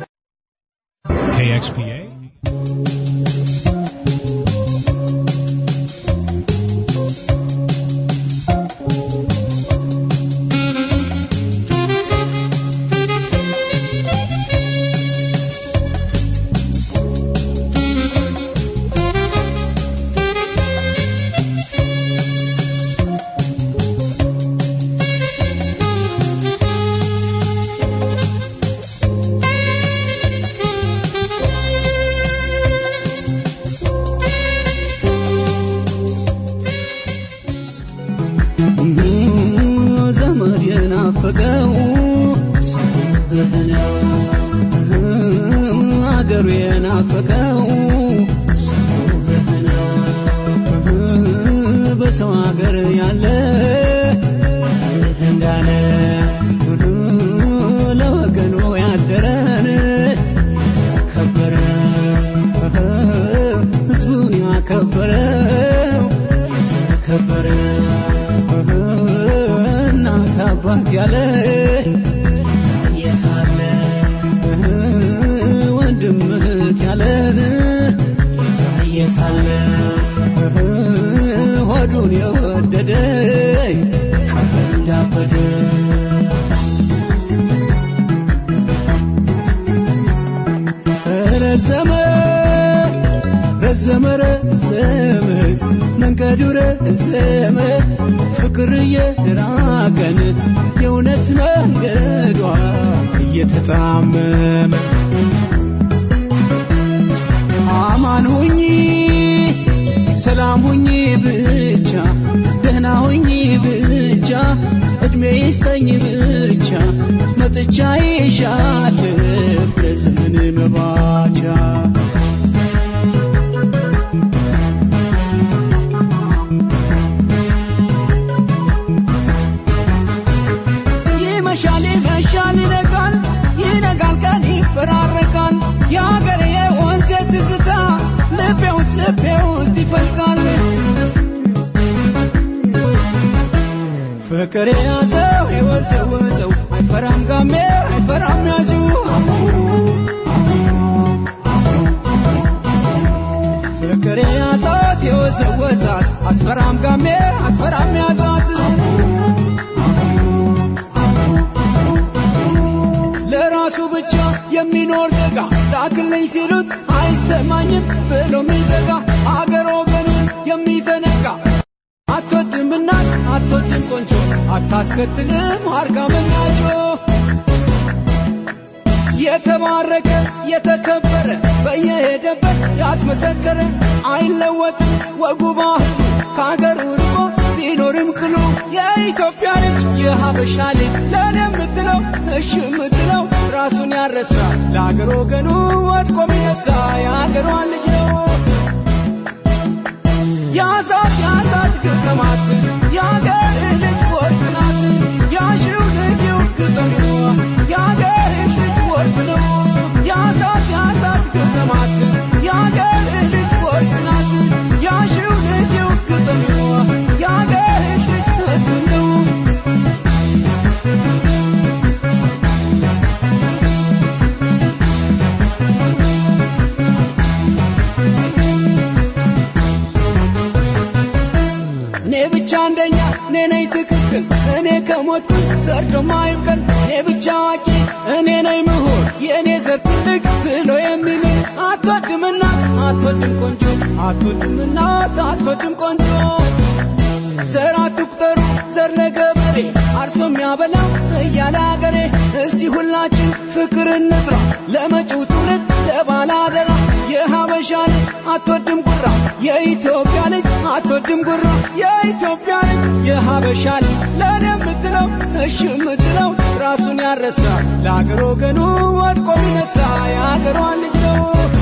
KXPA ዘመድ የናፈቀው አገሩ የናፈቀው በሰው ሀገር ያለ እንዳለ ለወገኑ ያደረን የተከበረ ህዝቡን ያከበረ አባት ያለ የታለ ወንድም እህት ያለ የታለ ሆዱን የወደደ ቀረ እንዳበደ ረዘመ ረዘመ ረዘመ መንገዱ ረዘመ ፍቅር እየራቀን የእውነት መንገዷ እየተጣመመ አማን ሁኚ ሰላም ሁኚ ብቻ ደህና ሁኚ ብቻ እድሜ ይስጠኝ ብቻ መጥቻ ይሻለሁ ለዘመን መባቻ ይመሻል ይመሻል ይነጋል ይነጋል ቀን ይፈራረቃል የአገሬ የወንዜ ትዝታ ልቤ ውስጥ ልቤ ውስጥ ይፈልቃል ፍቅር የያዘው የወዘወዘው አይፈራም ጋሜ አይፈራም ያዙ ፍቅር የያዛት የወዘወዛት አትፈራም ጋሜ አትፈራም ያዛት ለራሱ ብቻ የሚኖር ዜጋ ላክልኝ ሲሉት አይሰማኝም ብሎ የሚዘጋ አገር ወገኑን የሚዘነጋ አትወድም እናት አትወድም ቆንጆ አታስከትልም አርጋ መናጮ የተባረከ የተከበረ በየሄደበት ያስመሰከረ አይለወጥም ወጉ ባህሉ ከአገሩ ርቆ ቢኖርም ቅሉ የኢትዮጵያ ልጅ የሀበሻ ልጅ ለእኔ የምትለው እሺ የምትለው ራሱን ያረሳ ለአገር ወገኑ ወድቆ ሚነሳ የአገሯን ልጅ ነው ያዛት ያዛት ግጥማት የአገር ልጅ ወርቅ ናት ያሽው ልጅው ግጥም የአገር ልጅ ወርቅ ነው ያዛት ያዛት ግጥማት የአገር ልጅ ወርቅ ናት ያሽው ልጅው ግጥም የአገር ልጅ እሱ ነው እኔ ብቻ አንደኛ እኔ ነኝ ትክክል እኔ ከሞትኩ ሰርዶ ማይብቀል እኔ ብቻ አዋቂ እኔ ነኝ ምሁር የእኔ ዘር ትልቅ ብሎ የሚምል አትወድም እናት አትወድም ቆንጆ አትወድም እናት አትወድም ቆንጆ ዘር አትቁጠሩ ዘር ለገበሬ አርሶ የሚያበላው እያለ አገሬ እስቲ ሁላችን ፍቅር እንስራ ለመጪው ትውልድ ለባለ አደራ የሀበሻ ልጅ አትወድም ጉራ የኢትዮጵያ ልጅ አትወድም ጉራ የኢትዮጵያ ልጅ የሀበሻ ልጅ ለእኔ የምትለው እሺ የምትለው ራሱን ያረሳ ለአገር ወገኑ ወድቆ ሚነሳ የአገሯን ልጅ ነው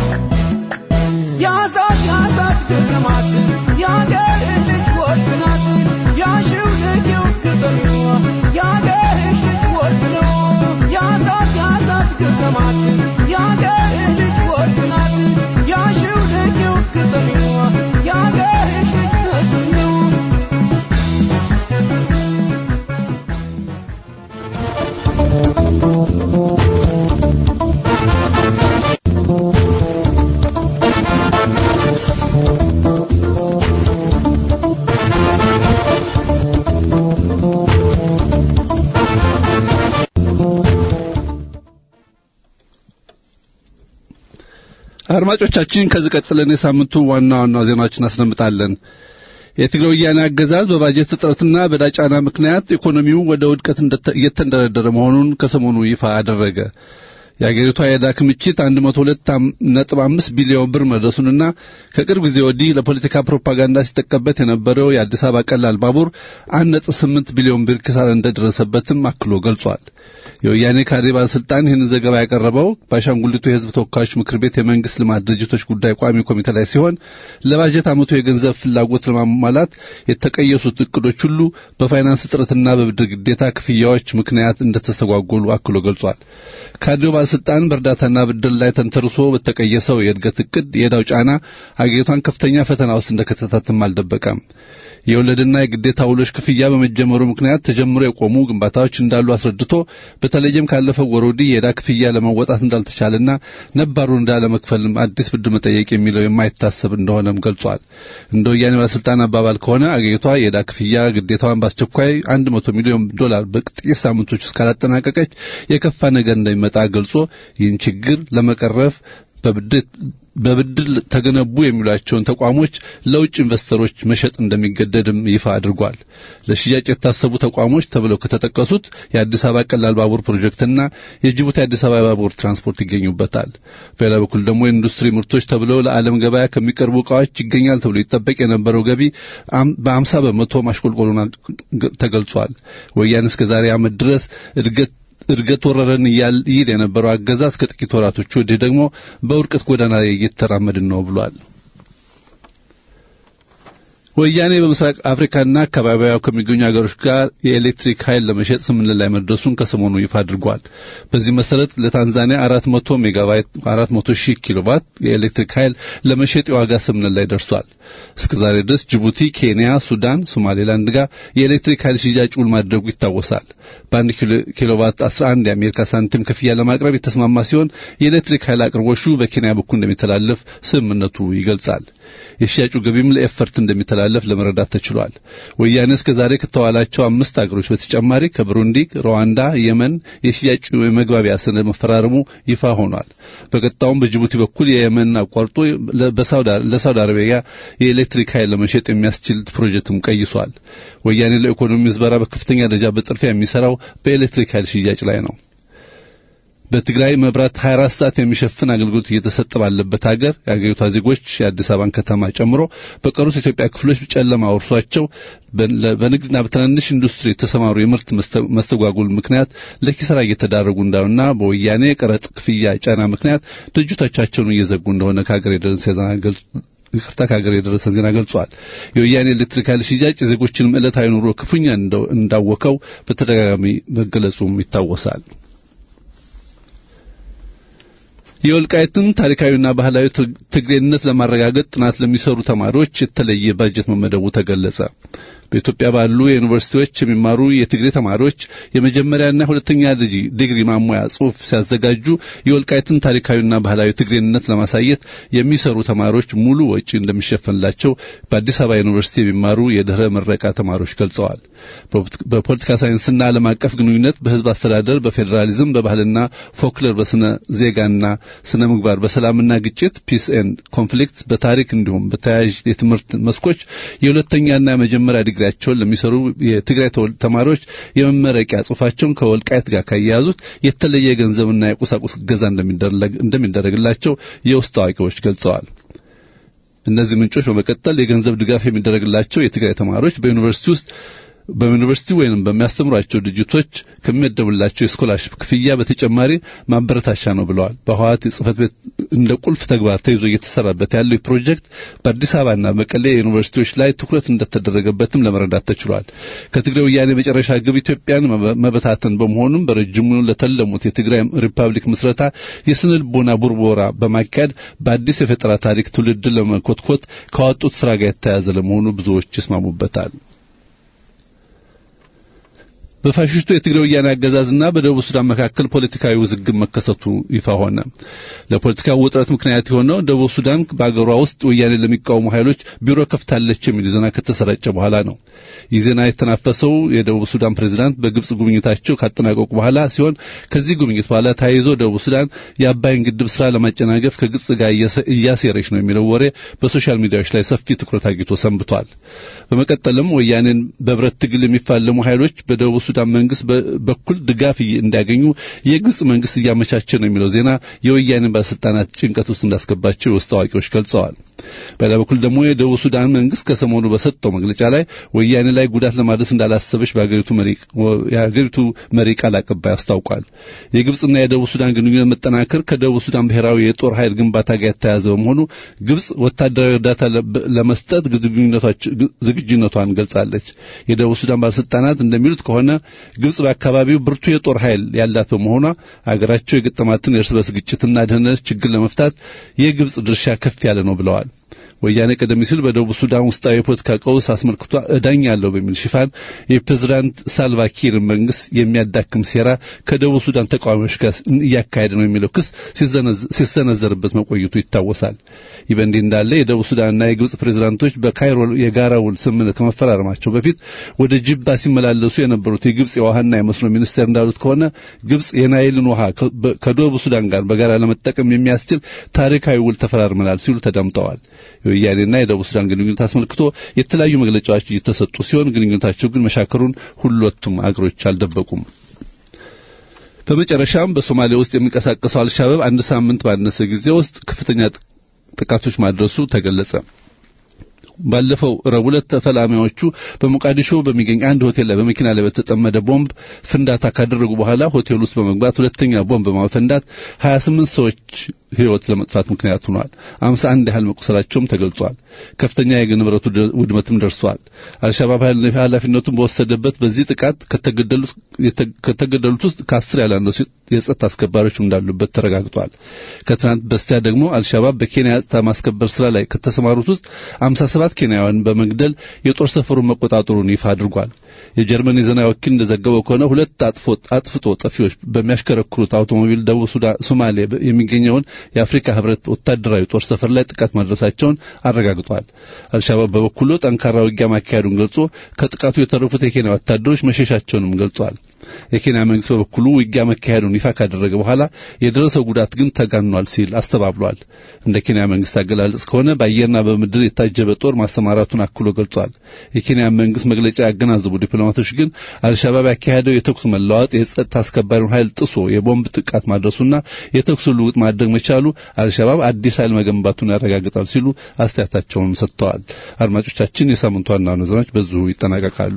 ያዛት ያዛት ግጥማት የአገር ልጅ ወርቅ ናት ያሽው ልጅው ግጥም የአገርሽ ልጅ ወርቅ ነው ያዛት ያዛት ግጥማት የአገር ልጅ ወርቅ ናት ያሽው ልጅው ግጥም የአገርሽ ልጅ እሱ ነው አድማጮቻችን ከዚህ ቀጥለን የሳምንቱ ዋና ዋና ዜናዎችን አስደምጣለን። የትግራይ ወያኔ አገዛዝ በባጀት እጥረትና በዕዳ ጫና ምክንያት ኢኮኖሚው ወደ ውድቀት እንደተ- እየተንደረደረ መሆኑን ከሰሞኑ ይፋ አደረገ። የአገሪቷ የዕዳ ክምችት 102.5 ቢሊዮን ብር መድረሱንና ከቅርብ ጊዜ ወዲህ ለፖለቲካ ፕሮፓጋንዳ ሲጠቀምበት የነበረው የአዲስ አበባ ቀላል ባቡር 1.8 ቢሊዮን ብር ኪሳራ እንደደረሰበትም አክሎ ገልጿል። የወያኔ ካድሬ ባለስልጣን ይህንን ዘገባ ያቀረበው በአሻንጉሊቱ የሕዝብ ተወካዮች ምክር ቤት የመንግስት ልማት ድርጅቶች ጉዳይ ቋሚ ኮሚቴ ላይ ሲሆን ለባጀት ዓመቱ የገንዘብ ፍላጎት ለማሟላት የተቀየሱት እቅዶች ሁሉ በፋይናንስ እጥረትና በብድር ግዴታ ክፍያዎች ምክንያት እንደተስተጓጎሉ አክሎ ገልጿል። ካድሬው ባለስልጣን በእርዳታና ብድር ላይ ተንተርሶ በተቀየሰው የእድገት እቅድ የዕዳው ጫና አገሪቷን ከፍተኛ ፈተና ውስጥ እንደከተታትም አልደበቀም። የወለድና የግዴታ ውሎች ክፍያ በመጀመሩ ምክንያት ተጀምሮ የቆሙ ግንባታዎች እንዳሉ አስረድቶ በተለይም ካለፈው ወር ወዲህ የዕዳ ክፍያ ለመወጣት እንዳልተቻለና ነባሩን ዕዳ ለመክፈልም አዲስ ብድር መጠየቅ የሚለው የማይታሰብ እንደሆነም ገልጿል። እንደ ወያኔ ባለስልጣን አባባል ከሆነ አገሪቷ የዕዳ ክፍያ ግዴታዋን በአስቸኳይ አንድ መቶ ሚሊዮን ዶላር በጥቂት ሳምንቶች ውስጥ ካላጠናቀቀች የከፋ ነገር እንደሚመጣ ገልጾ ይህን ችግር ለመቀረፍ በብድር ተገነቡ የሚሏቸውን ተቋሞች ለውጭ ኢንቨስተሮች መሸጥ እንደሚገደድም ይፋ አድርጓል። ለሽያጭ የታሰቡ ተቋሞች ተብለው ከተጠቀሱት የአዲስ አበባ ቀላል ባቡር ፕሮጀክትና የጅቡቲ አዲስ አበባ ባቡር ትራንስፖርት ይገኙበታል። በሌላ በኩል ደግሞ የኢንዱስትሪ ምርቶች ተብለው ለዓለም ገበያ ከሚቀርቡ እቃዎች ይገኛል ተብሎ ይጠበቅ የነበረው ገቢ በአምሳ በመቶ ማሽቆልቆሉን ተገልጿል። ወያኔ እስከ ዛሬ ዓመት ድረስ እድገት እድገት ወረረን ይል የነበረው አገዛዝ ከጥቂት ወራቶች ወዲህ ደግሞ በውድቀት ጎዳና ላይ እየተራመድን ነው ብሏል። ወያኔ በምስራቅ አፍሪካና አካባቢዋ ከሚገኙ ሀገሮች ጋር የኤሌክትሪክ ኃይል ለመሸጥ ስምምነት ላይ መድረሱን ከሰሞኑ ይፋ አድርጓል። በዚህ መሰረት ለታንዛኒያ 400 ሜጋዋት 400 ሺህ ኪሎዋት የኤሌክትሪክ ኃይል ለመሸጥ የዋጋ ስምምነት ላይ ደርሷል። እስከዛሬ ድረስ ጅቡቲ፣ ኬንያ፣ ሱዳን፣ ሶማሌላንድ ጋር የኤሌክትሪክ ኃይል ሽያጭ ውል ማድረጉ ይታወሳል። በአንድ ኪሎዋት 11 የአሜሪካ ሳንቲም ክፍያ ለማቅረብ የተስማማ ሲሆን የኤሌክትሪክ ኃይል አቅርቦሹ በኬንያ በኩል እንደሚተላለፍ ስምምነቱ ይገልጻል። የሽያጩ ገቢም ለኤፈርት እንደሚተላለፍ ለመረዳት ተችሏል። ወያኔ እስከ ዛሬ ከተዋላቸው አምስት አገሮች በተጨማሪ ከብሩንዲ፣ ሩዋንዳ፣ የመን የሽያጭ የመግባቢያ ሰነድ መፈራረሙ ይፋ ሆኗል። በቀጣውም በጅቡቲ በኩል የየመን አቋርጦ ለሳውዲ አረቢያ የኤሌክትሪክ ኃይል ለመሸጥ የሚያስችል ፕሮጀክትም ቀይሷል። ወያኔ ለኢኮኖሚ ምዝበራ በከፍተኛ ደረጃ በጥድፊያ የሚሰራው በኤሌክትሪክ ኃይል ሽያጭ ላይ ነው። በትግራይ መብራት 24 ሰዓት የሚሸፍን አገልግሎት እየተሰጠ ባለበት ሀገር የአገሪቷ ዜጎች የአዲስ አበባን ከተማ ጨምሮ በቀሩት የኢትዮጵያ ክፍሎች ጨለማ ወርሷቸው በንግድና በትናንሽ ኢንዱስትሪ የተሰማሩ የምርት መስተጓጉል ምክንያት ለኪሳራ እየተዳረጉ እንዳሉና በወያኔ ቀረጥ ክፍያ ጫና ምክንያት ድርጅቶቻቸውን እየዘጉ እንደሆነ ከሀገር የደረሰ ዜና ይቅርታ ከሀገር የደረሰን ዜና ገልጿል። የወያኔ ኤሌክትሪክ ኃይል ሽያጭ የዜጎችንም ዕለታዊ ኑሮ ክፉኛ እንዳወከው በተደጋጋሚ መገለጹም ይታወሳል። የወልቃይትን ታሪካዊና ባህላዊ ትግሬነት ለማረጋገጥ ጥናት ለሚሰሩ ተማሪዎች የተለየ ባጀት መመደቡ ተገለጸ። በኢትዮጵያ ባሉ የዩኒቨርሲቲዎች የሚማሩ የትግሬ ተማሪዎች የመጀመሪያና ሁለተኛ ዲግሪ ማሟያ ጽሑፍ ሲያዘጋጁ የወልቃይትን ታሪካዊና ባህላዊ ትግሬነት ለማሳየት የሚሰሩ ተማሪዎች ሙሉ ወጪ እንደሚሸፈንላቸው በአዲስ አበባ ዩኒቨርሲቲ የሚማሩ የድህረ ምረቃ ተማሪዎች ገልጸዋል። በፖለቲካ ሳይንስና ዓለም አቀፍ ግንኙነት፣ በህዝብ አስተዳደር፣ በፌዴራሊዝም፣ በባህልና ፎክለር፣ በስነ ዜጋና ስነ ምግባር፣ በሰላምና ግጭት ፒስ ኤንድ ኮንፍሊክት፣ በታሪክ እንዲሁም በተያያዥ የትምህርት መስኮች የሁለተኛና የመጀመሪያ ዲግሪያቸውን ለሚሰሩ የትግራይ ተማሪዎች የመመረቂያ ጽሑፋቸውን ከወልቃይት ጋር ካያያዙት የተለየ የገንዘብና የቁሳቁስ እገዛ እንደሚደረግላቸው የውስጥ አዋቂዎች ገልጸዋል። እነዚህ ምንጮች በመቀጠል የገንዘብ ድጋፍ የሚደረግላቸው የትግራይ ተማሪዎች በዩኒቨርሲቲ ውስጥ በዩኒቨርሲቲ ወይም በሚያስተምሯቸው ድርጅቶች ከሚመደቡላቸው የስኮላርሽፕ ክፍያ በተጨማሪ ማበረታቻ ነው ብለዋል። በህወሓት የጽህፈት ቤት እንደ ቁልፍ ተግባር ተይዞ እየተሰራበት ያለው ፕሮጀክት በአዲስ አበባና መቀሌ ዩኒቨርሲቲዎች ላይ ትኩረት እንደተደረገበትም ለመረዳት ተችሏል። ከትግራይ ወያኔ መጨረሻ ግብ ኢትዮጵያን መበታተን በመሆኑም በረጅሙ ለተለሙት የትግራይ ሪፐብሊክ ምስረታ የስነ ልቦና ቡርቦራ በማካሄድ በአዲስ የፈጠራ ታሪክ ትውልድን ለመኮትኮት ካወጡት ስራ ጋር የተያያዘ ለመሆኑ ብዙዎች ይስማሙበታል። በፋሽስቱ የትግራይ ወያኔ አገዛዝና በደቡብ ሱዳን መካከል ፖለቲካዊ ውዝግብ መከሰቱ ይፋ ሆነ። ለፖለቲካው ውጥረት ምክንያት የሆነው ደቡብ ሱዳን በአገሯ ውስጥ ወያኔ ለሚቃወሙ ኃይሎች ቢሮ ከፍታለች የሚል ዜና ከተሰራጨ በኋላ ነው። ይህ ዜና የተናፈሰው የደቡብ ሱዳን ፕሬዝዳንት በግብጽ ጉብኝታቸው ካጠናቀቁ በኋላ ሲሆን ከዚህ ጉብኝት በኋላ ተያይዞ ደቡብ ሱዳን የአባይን ግድብ ስራ ለማጨናገፍ ከግብጽ ጋር እያሴረች ነው የሚለው ወሬ በሶሻል ሚዲያዎች ላይ ሰፊ ትኩረት አግኝቶ ሰንብቷል። በመቀጠልም ወያኔን በብረት ትግል የሚፋለሙ ኃይሎች በደቡብ ሱዳን መንግስት በኩል ድጋፍ እንዲያገኙ የግብጽ መንግስት እያመቻቸ ነው የሚለው ዜና የወያኔን ባለስልጣናት ጭንቀት ውስጥ እንዳስገባቸው የውስጥ አዋቂዎች ገልጸዋል። በሌላ በኩል ደግሞ የደቡብ ሱዳን መንግስት ከሰሞኑ በሰጠው መግለጫ ላይ ወያኔ ላይ ጉዳት ለማድረስ እንዳላሰበች የሀገሪቱ መሪ ቃል አቀባይ አስታውቋል። የግብጽና የደቡብ ሱዳን ግንኙነት መጠናከር ከደቡብ ሱዳን ብሔራዊ የጦር ኃይል ግንባታ ጋር የተያያዘ በመሆኑ ግብጽ ወታደራዊ እርዳታ ለመስጠት ዝግጁነቷን ገልጻለች። የደቡብ ሱዳን ባለስልጣናት እንደሚሉት ከሆነ ግብጽ በአካባቢው ብርቱ የጦር ኃይል ያላት በመሆኗ አገራቸው የገጠማትን የእርስ በርስ ግጭትና ደህንነት ችግር ለመፍታት የግብጽ ድርሻ ከፍ ያለ ነው ብለዋል። ወያኔ ቀደም ሲል በደቡብ ሱዳን ውስጣዊ የፖለቲካ ቀውስ አስመልክቶ እዳኛለሁ በሚል ሽፋን የፕሬዝዳንት ሳልቫኪር መንግስት የሚያዳክም ሴራ ከደቡብ ሱዳን ተቃዋሚዎች ጋር እያካሄደ ነው የሚለው ክስ ሲሰነዘርበት መቆየቱ ይታወሳል። ይህ በእንዲህ እንዳለ የደቡብ ሱዳንና የግብጽ ፕሬዝዳንቶች በካይሮ የጋራ ውል ስምምነት ከመፈራረማቸው በፊት ወደ ጅባ ሲመላለሱ የነበሩት የግብጽ የውሃና የመስኖ ሚኒስቴር እንዳሉት ከሆነ ግብጽ የናይልን ውሃ ከደቡብ ሱዳን ጋር በጋራ ለመጠቀም የሚያስችል ታሪካዊ ውል ተፈራርመናል ሲሉ ተደምጠዋል። የወያኔና የደቡብ ሱዳን ግንኙነት አስመልክቶ የተለያዩ መግለጫዎች እየተሰጡ ሲሆን ግንኙነታቸው ግን መሻከሩን ሁለቱም አገሮች አልደበቁም። በመጨረሻም በሶማሊያ ውስጥ የሚንቀሳቀሰው አልሻባብ አንድ ሳምንት ባነሰ ጊዜ ውስጥ ከፍተኛ ጥቃቶች ማድረሱ ተገለጸ። ባለፈው ረቡዕ ዕለት ተፈላሚዎቹ በሞቃዲሾ በሚገኝ አንድ ሆቴል ላይ በመኪና ላይ በተጠመደ ቦምብ ፍንዳታ ካደረጉ በኋላ ሆቴል ውስጥ በመግባት ሁለተኛ ቦምብ በማፈንዳት 28 ሰዎች ሕይወት ለመጥፋት ምክንያት ሆኗል። 51 ያህል መቁሰላቸውም ተገልጿል። ከፍተኛ የንብረቱ ውድመትም ደርሷል። አልሻባብ ኃላፊነቱን በወሰደበት በዚህ ጥቃት ከተገደሉት ውስጥ ከአስር ያላነሱ የጸጥታ አስከባሪዎች እንዳሉበት ተረጋግጧል። ከትናንት በስቲያ ደግሞ አልሻባብ በኬንያ ጸጥታ ማስከበር ስራ ላይ ከተሰማሩት ውስጥ 57 ኬንያውያን በመግደል የጦር ሰፈሩን መቆጣጠሩን ይፋ አድርጓል። የጀርመን የዜና ወኪል እንደዘገበው ከሆነ ሁለት አጥፍቶ ጠፊዎች በሚያሽከረክሩት አውቶሞቢል ደቡብ ሶማሌ የሚገኘውን የአፍሪካ ህብረት ወታደራዊ ጦር ሰፈር ላይ ጥቃት ማድረሳቸውን አረጋግጧል። አልሻባብ በበኩሉ ጠንካራ ውጊያ ማካሄዱን ገልጾ ከጥቃቱ የተረፉት የኬንያ ወታደሮች መሸሻቸውንም ገልጿል። የኬንያ መንግስት በበኩሉ ውጊያ መካሄዱን ይፋ ካደረገ በኋላ የደረሰው ጉዳት ግን ተጋኗል ሲል አስተባብሏል። እንደ ኬንያ መንግስት አገላለጽ ከሆነ በአየርና በምድር የታጀበ ጦር ማሰማራቱን አክሎ ገልጿል። የኬንያ መንግስት መግለጫ ያገናዘቡ ዲፕሎማቶች ግን አልሻባብ ያካሄደው የተኩስ መለዋወጥ የጸጥታ አስከባሪውን ኃይል ጥሶ የቦምብ ጥቃት ማድረሱና የተኩስ ልውውጥ ማድረግ መቻሉ አልሻባብ አዲስ ኃይል መገንባቱን ያረጋግጣል ሲሉ አስተያየታቸውን ሰጥተዋል። አድማጮቻችን፣ የሳምንቱ ዋና ዋና ዜናዎች በዚሁ ይጠናቀቃሉ።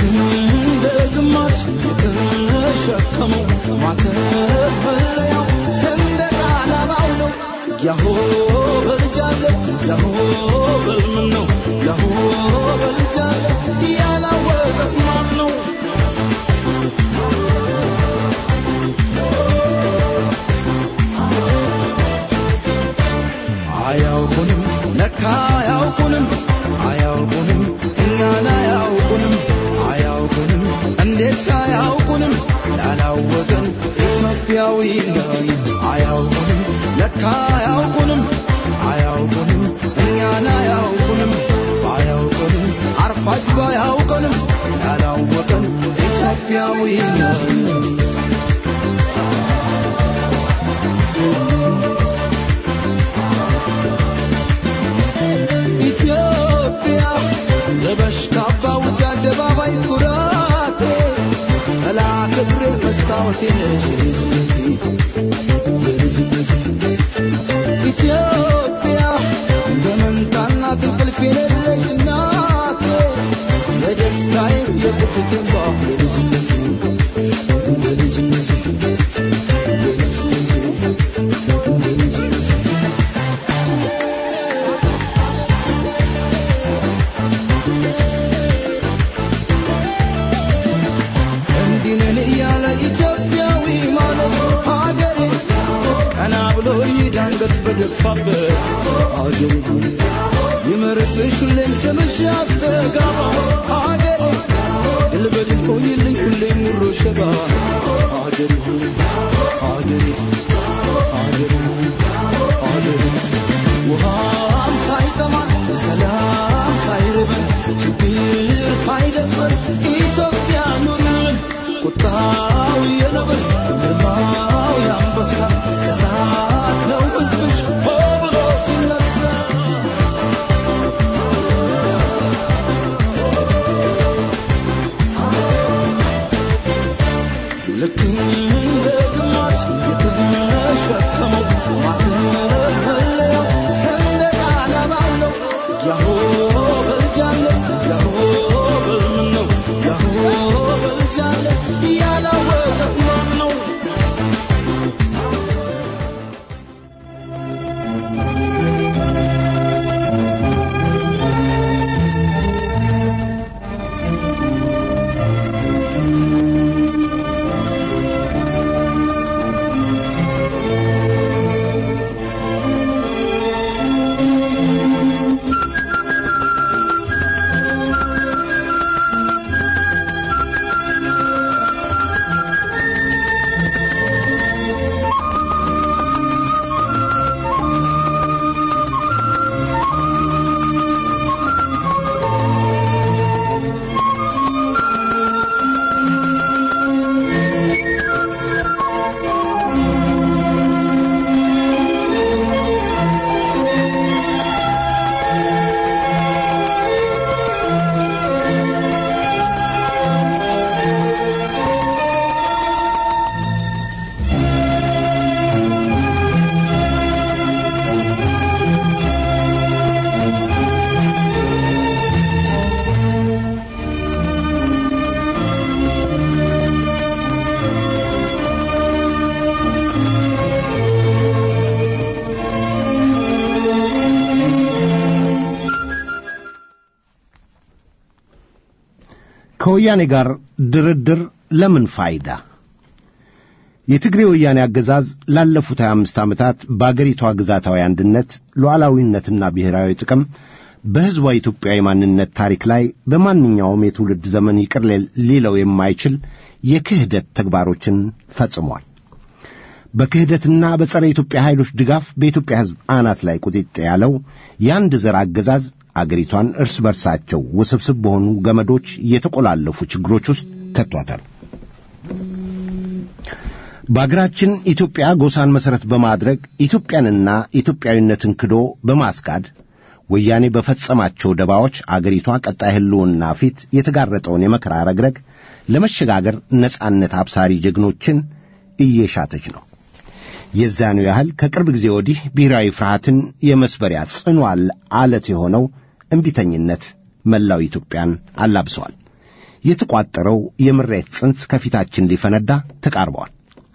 እንደ ግማሽ የተሸከመው ማተበለያው ሰንደቅ ዓላማው ነው። ያሆ በልጃለት ያሆ በልምን ነው ያሆ በልጃለት ያላወቀ ማን ነው? አያውቁንም ለካ አያውቁንም አያውቁንም እኛን አያውቁንም አያውቁንም እንዴት አያውቁንም ያላወቀን ኢትዮጵያዊ ነን አያውቁንም ለካ አያውቁንም አያውቁንም እኛን አያውቁንም ባያውቁንም አርፋጅ ባያውቁንም ያላወቀን ኢትዮጵያዊ ነን ኢትዮጵያ ለበሽ ካባ ውጭ አደባባይ ኩራቴ ጠላ ክብር መስታወቴ ነሽ የልጅነቴ ኢትዮጵያ በመንታና እንቅልፍ የሌለሽ እናቴ የደስታዬ የቁጭቴ እንባ የልጅነቴ የልጅነቴ እንዲህ ነን እያለ ኢትዮጵያዊ ማለት ሀገሬ ቀና ብሎ ይሄድ አንገት በደፋበት ሀገሬ ሆይ ይመርብሽ ሁሌም ስምሽ ያስተጋባ ሀገሬ ድል በድል ሆይልኝ ሁሌም ሙሮ ሸባ ሀገሬ ሆይ ሀገሬ ሀገሬ ሀገሬ ውሃም ሳይጠማን ሰላም ሳይርበን ችግር ሳይደፍረን ኢትዮጵያ ኑርን ቁጣው የነብር ግርማው የአንበሳ እሳት ነው ሕዝብሽ ሆ ብሎ ሲነሳ ልክ እንደ ግማሽ የተሸከመው ማተበለያው ሰንደቅ ዓላማው ነው። ያሆ በልጃለት ያሆ በልምን ነው ያሆ በልጃለት ያላወቀ ማን ነው? ከወያኔ ጋር ድርድር ለምን ፋይዳ? የትግሬ ወያኔ አገዛዝ ላለፉት 25 ዓመታት በአገሪቷ ግዛታዊ አንድነት፣ ሉዓላዊነትና ብሔራዊ ጥቅም በሕዝቧ ኢትዮጵያዊ ማንነት ታሪክ ላይ በማንኛውም የትውልድ ዘመን ይቅር ሊለው የማይችል የክህደት ተግባሮችን ፈጽሟል። በክህደትና በጸረ ኢትዮጵያ ኃይሎች ድጋፍ በኢትዮጵያ ሕዝብ አናት ላይ ቁጢጥ ያለው የአንድ ዘር አገዛዝ አገሪቷን እርስ በርሳቸው ውስብስብ በሆኑ ገመዶች የተቆላለፉ ችግሮች ውስጥ ከቷታል። በአገራችን ኢትዮጵያ ጎሳን መሠረት በማድረግ ኢትዮጵያንና ኢትዮጵያዊነትን ክዶ በማስካድ ወያኔ በፈጸማቸው ደባዎች አገሪቷ ቀጣይ ሕልውና ፊት የተጋረጠውን የመከራ ረግረግ ለመሸጋገር ነጻነት አብሳሪ ጀግኖችን እየሻተች ነው። የዚያኑ ያህል ከቅርብ ጊዜ ወዲህ ብሔራዊ ፍርሃትን የመስበሪያ ጽኑ አለት የሆነው እምቢተኝነት መላው ኢትዮጵያን አላብሰዋል። የተቋጠረው የምሬት ጽንስ ከፊታችን ሊፈነዳ ተቃርበዋል።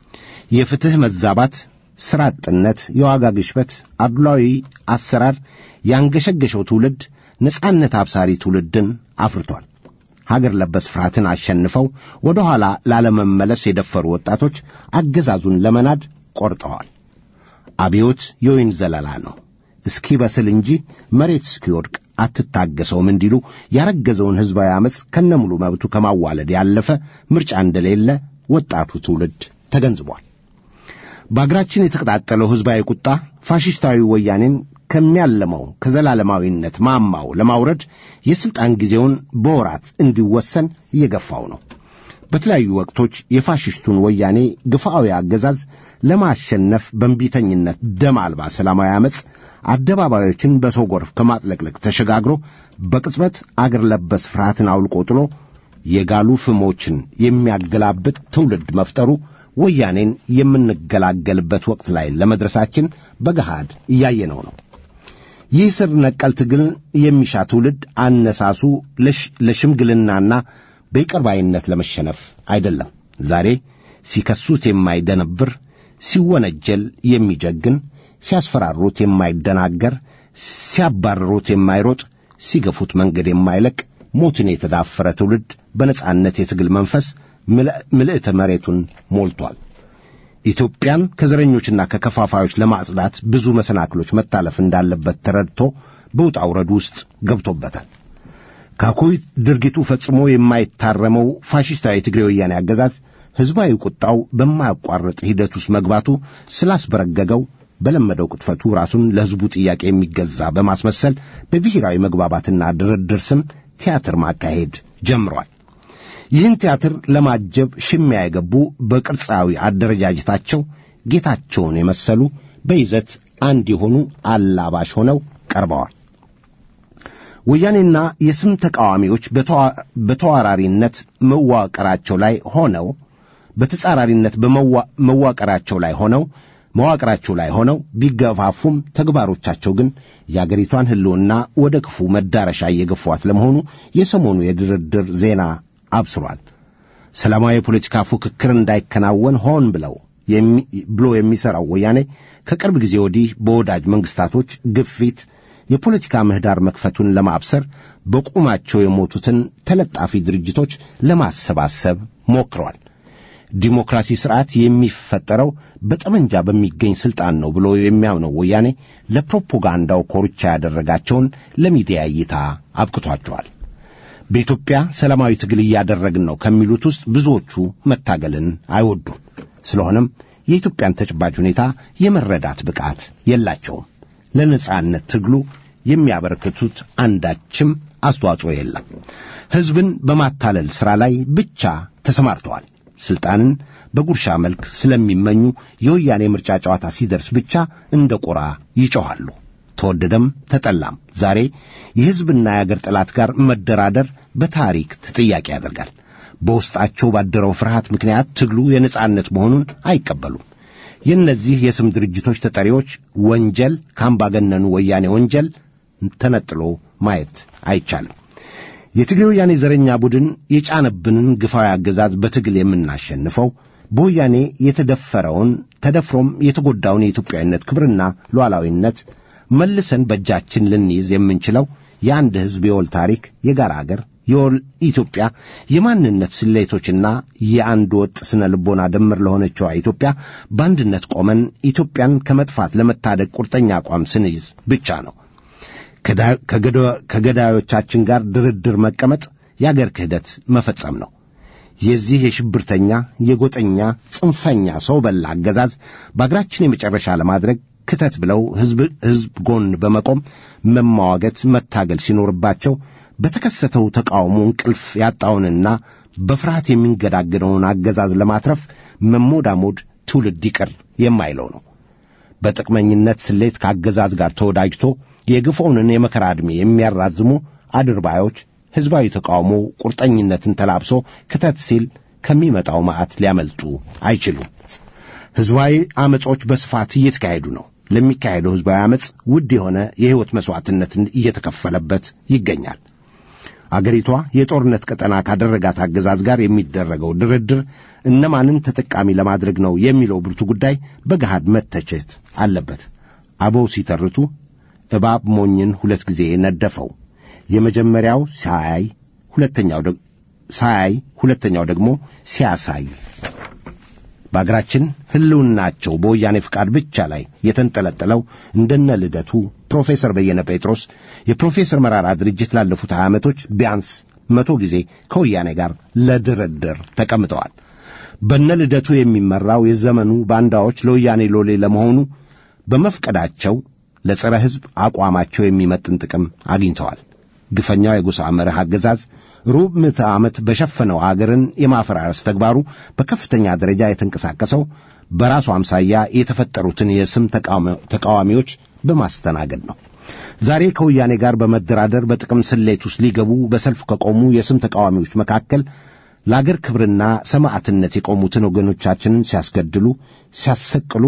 የፍትሕ መዛባት፣ ሥራ አጥነት፣ የዋጋ ግሽበት፣ አድሏዊ አሰራር ያንገሸገሸው ትውልድ ነጻነት አብሳሪ ትውልድን አፍርቷል። ሀገር ለበስ ፍርሃትን አሸንፈው ወደ ኋላ ላለመመለስ የደፈሩ ወጣቶች አገዛዙን ለመናድ ቆርጠዋል። አብዮት የወይን ዘለላ ነው፣ እስኪ በስል እንጂ መሬት እስኪወድቅ አትታገሰውም እንዲሉ ያረገዘውን ሕዝባዊ ዓመፅ ከነሙሉ መብቱ ከማዋለድ ያለፈ ምርጫ እንደሌለ ወጣቱ ትውልድ ተገንዝቧል። በአገራችን የተቀጣጠለው ሕዝባዊ ቁጣ ፋሽስታዊ ወያኔን ከሚያለመው ከዘላለማዊነት ማማው ለማውረድ የሥልጣን ጊዜውን በወራት እንዲወሰን እየገፋው ነው። በተለያዩ ወቅቶች የፋሽስቱን ወያኔ ግፋዊ አገዛዝ ለማሸነፍ በእንቢተኝነት ደም አልባ ሰላማዊ ዓመፅ አደባባዮችን በሰው ጎርፍ ከማጥለቅለቅ ተሸጋግሮ በቅጽበት አገር ለበስ ፍርሃትን አውልቆ ጥሎ የጋሉ ፍሞችን የሚያገላብጥ ትውልድ መፍጠሩ ወያኔን የምንገላገልበት ወቅት ላይ ለመድረሳችን በገሃድ እያየነው ነው። ይህ ስር ነቀል ትግል የሚሻ ትውልድ አነሳሱ ለሽምግልናና በይቅርባይነት ለመሸነፍ አይደለም። ዛሬ ሲከሱት የማይደነብር፣ ሲወነጀል የሚጀግን፣ ሲያስፈራሩት የማይደናገር፣ ሲያባርሩት የማይሮጥ፣ ሲገፉት መንገድ የማይለቅ ሞትን የተዳፈረ ትውልድ በነጻነት የትግል መንፈስ ምልዕተ መሬቱን ሞልቷል። ኢትዮጵያን ከዘረኞችና ከከፋፋዮች ለማጽዳት ብዙ መሰናክሎች መታለፍ እንዳለበት ተረድቶ በውጣ ውረድ ውስጥ ገብቶበታል። ከአኩይ ድርጊቱ ፈጽሞ የማይታረመው ፋሽስታዊ የትግሬ ወያኔ አገዛዝ ሕዝባዊ ቁጣው በማያቋርጥ ሂደት ውስጥ መግባቱ ስላስበረገገው በለመደው ቅጥፈቱ ራሱን ለሕዝቡ ጥያቄ የሚገዛ በማስመሰል በብሔራዊ መግባባትና ድርድር ስም ቲያትር ማካሄድ ጀምሯል። ይህን ቲያትር ለማጀብ ሽሚያ የገቡ በቅርጻዊ አደረጃጀታቸው ጌታቸውን የመሰሉ በይዘት አንድ የሆኑ አላባሽ ሆነው ቀርበዋል። ወያኔና የስም ተቃዋሚዎች በተዋራሪነት መዋቅራቸው ላይ ሆነው በተጻራሪነት በመዋቅራቸው ላይ ሆነው መዋቅራቸው ላይ ሆነው ቢገፋፉም ተግባሮቻቸው ግን የአገሪቷን ሕልውና ወደ ክፉ መዳረሻ እየገፏት ለመሆኑ የሰሞኑ የድርድር ዜና አብስሯል። ሰላማዊ የፖለቲካ ፉክክር እንዳይከናወን ሆን ብለው ብሎ የሚሠራው ወያኔ ከቅርብ ጊዜ ወዲህ በወዳጅ መንግሥታቶች ግፊት የፖለቲካ ምህዳር መክፈቱን ለማብሰር በቁማቸው የሞቱትን ተለጣፊ ድርጅቶች ለማሰባሰብ ሞክረዋል። ዲሞክራሲ ስርዓት የሚፈጠረው በጠመንጃ በሚገኝ ስልጣን ነው ብሎ የሚያምነው ወያኔ ለፕሮፓጋንዳው ኮርቻ ያደረጋቸውን ለሚዲያ እይታ አብቅቷቸዋል። በኢትዮጵያ ሰላማዊ ትግል እያደረግን ነው ከሚሉት ውስጥ ብዙዎቹ መታገልን አይወዱም። ስለሆነም የኢትዮጵያን ተጨባጭ ሁኔታ የመረዳት ብቃት የላቸውም። ለነጻነት ትግሉ የሚያበረክቱት አንዳችም አስተዋጽኦ የለም። ሕዝብን በማታለል ሥራ ላይ ብቻ ተሰማርተዋል። ሥልጣንን በጉርሻ መልክ ስለሚመኙ የወያኔ ምርጫ ጨዋታ ሲደርስ ብቻ እንደ ቁራ ይጮኻሉ። ተወደደም ተጠላም ዛሬ የሕዝብና የአገር ጠላት ጋር መደራደር በታሪክ ተጠያቂ ያደርጋል። በውስጣቸው ባደረው ፍርሃት ምክንያት ትግሉ የነጻነት መሆኑን አይቀበሉም። የእነዚህ የስም ድርጅቶች ተጠሪዎች ወንጀል ከአምባገነኑ ወያኔ ወንጀል ተነጥሎ ማየት አይቻልም። የትግሬ ወያኔ ዘረኛ ቡድን የጫነብንን ግፋዊ አገዛዝ በትግል የምናሸንፈው በወያኔ የተደፈረውን ተደፍሮም የተጎዳውን የኢትዮጵያዊነት ክብርና ሉዓላዊነት መልሰን በእጃችን ልንይዝ የምንችለው የአንድ ሕዝብ የወል ታሪክ፣ የጋራ አገር፣ የወል ኢትዮጵያ የማንነት ስሌቶችና የአንድ ወጥ ስነ ልቦና ድምር ለሆነችዋ ኢትዮጵያ በአንድነት ቆመን ኢትዮጵያን ከመጥፋት ለመታደግ ቁርጠኛ አቋም ስንይዝ ብቻ ነው። ከገዳዮቻችን ጋር ድርድር መቀመጥ የአገር ክህደት መፈጸም ነው። የዚህ የሽብርተኛ የጎጠኛ ጽንፈኛ ሰው በላ አገዛዝ በአገራችን የመጨረሻ ለማድረግ ክተት ብለው ሕዝብ ሕዝብ ጎን በመቆም መማዋገት መታገል ሲኖርባቸው በተከሰተው ተቃውሞ እንቅልፍ ያጣውንና በፍርሃት የሚንገዳገደውን አገዛዝ ለማትረፍ መሞዳሞድ ትውልድ ይቅር የማይለው ነው። በጥቅመኝነት ስሌት ከአገዛዝ ጋር ተወዳጅቶ የግፎውንን የመከራ ዕድሜ የሚያራዝሙ አድርባዮች ሕዝባዊ ተቃውሞ ቁርጠኝነትን ተላብሶ ክተት ሲል ከሚመጣው መዓት ሊያመልጡ አይችሉም። ሕዝባዊ ዐመጾች በስፋት እየተካሄዱ ነው። ለሚካሄደው ሕዝባዊ ዐመፅ ውድ የሆነ የሕይወት መሥዋዕትነትን እየተከፈለበት ይገኛል። አገሪቷ የጦርነት ቀጠና ካደረጋት አገዛዝ ጋር የሚደረገው ድርድር እነማንን ተጠቃሚ ለማድረግ ነው የሚለው ብርቱ ጉዳይ በገሃድ መተቸት አለበት። አበው ሲተርቱ እባብ ሞኝን ሁለት ጊዜ ነደፈው። የመጀመሪያው ሳያይ ሁለተኛው ሳያይ ሁለተኛው ደግሞ ሲያሳይ በአገራችን ሕልውናቸው በወያኔ ፍቃድ ብቻ ላይ የተንጠለጠለው እንደነ ልደቱ ፕሮፌሰር በየነ ጴጥሮስ የፕሮፌሰር መራራ ድርጅት ላለፉት ሀያ ዓመቶች ቢያንስ መቶ ጊዜ ከወያኔ ጋር ለድርድር ተቀምጠዋል። በነ ልደቱ የሚመራው የዘመኑ ባንዳዎች ለወያኔ ሎሌ ለመሆኑ በመፍቀዳቸው ለጸረ ሕዝብ አቋማቸው የሚመጥን ጥቅም አግኝተዋል። ግፈኛው የጎሳ መርህ አገዛዝ ሩብ ምዕተ ዓመት በሸፈነው አገርን የማፈራረስ ተግባሩ በከፍተኛ ደረጃ የተንቀሳቀሰው በራሱ አምሳያ የተፈጠሩትን የስም ተቃዋሚዎች በማስተናገድ ነው። ዛሬ ከወያኔ ጋር በመደራደር በጥቅም ስሌት ውስጥ ሊገቡ በሰልፍ ከቆሙ የስም ተቃዋሚዎች መካከል ለአገር ክብርና ሰማዕትነት የቆሙትን ወገኖቻችንን ሲያስገድሉ፣ ሲያሰቅሉ፣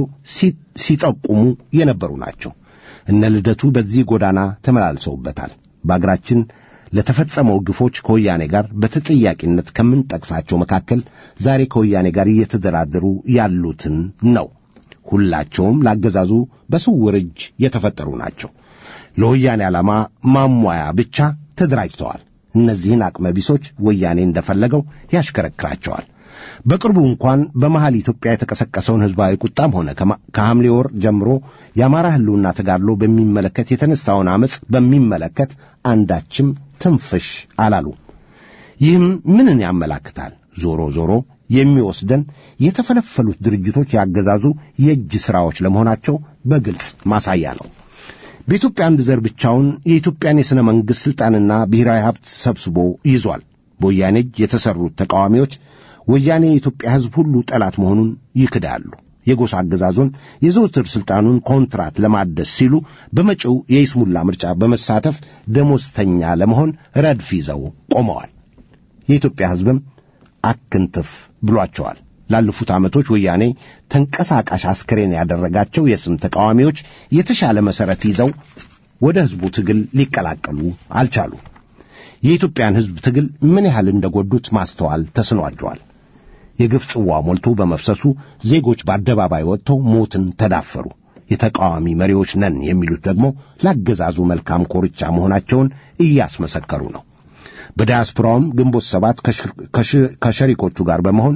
ሲጠቁሙ የነበሩ ናቸው። እነ ልደቱ በዚህ ጎዳና ተመላልሰውበታል። በአገራችን ለተፈጸመው ግፎች ከወያኔ ጋር በተጠያቂነት ከምንጠቅሳቸው መካከል ዛሬ ከወያኔ ጋር እየተደራደሩ ያሉትን ነው። ሁላቸውም ላገዛዙ በስውር እጅ የተፈጠሩ ናቸው። ለወያኔ ዓላማ ማሟያ ብቻ ተደራጅተዋል። እነዚህን አቅመ ቢሶች ወያኔ እንደፈለገው ያሽከረክራቸዋል። በቅርቡ እንኳን በመሃል ኢትዮጵያ የተቀሰቀሰውን ሕዝባዊ ቁጣም ሆነ ከሐምሌ ወር ጀምሮ የአማራ ሕልውና ተጋድሎ በሚመለከት የተነሳውን ዐመፅ በሚመለከት አንዳችም ትንፍሽ አላሉ። ይህም ምንን ያመላክታል? ዞሮ ዞሮ የሚወስደን የተፈለፈሉት ድርጅቶች ያገዛዙ የእጅ ሥራዎች ለመሆናቸው በግልጽ ማሳያ ነው። በኢትዮጵያ አንድ ዘር ብቻውን የኢትዮጵያን የሥነ መንግሥት ሥልጣንና ብሔራዊ ሀብት ሰብስቦ ይዟል። በወያኔ እጅ የተሠሩት ተቃዋሚዎች ወያኔ የኢትዮጵያ ሕዝብ ሁሉ ጠላት መሆኑን ይክዳሉ። የጎሳ አገዛዙን የዘውትር ሥልጣኑን ኮንትራት ለማደስ ሲሉ በመጪው የይስሙላ ምርጫ በመሳተፍ ደሞዝተኛ ለመሆን ረድፍ ይዘው ቆመዋል። የኢትዮጵያ ሕዝብም አክንትፍ ብሏቸዋል። ላለፉት ዓመቶች ወያኔ ተንቀሳቃሽ አስክሬን ያደረጋቸው የስም ተቃዋሚዎች የተሻለ መሠረት ይዘው ወደ ሕዝቡ ትግል ሊቀላቀሉ አልቻሉ። የኢትዮጵያን ሕዝብ ትግል ምን ያህል እንደጎዱት ማስተዋል ተስኗቸዋል። የግፍ ጽዋ ሞልቶ በመፍሰሱ ዜጎች በአደባባይ ወጥተው ሞትን ተዳፈሩ። የተቃዋሚ መሪዎች ነን የሚሉት ደግሞ ላገዛዙ መልካም ኮርቻ መሆናቸውን እያስመሰከሩ ነው። በዲያስፖራውም ግንቦት ሰባት ከሸሪኮቹ ጋር በመሆን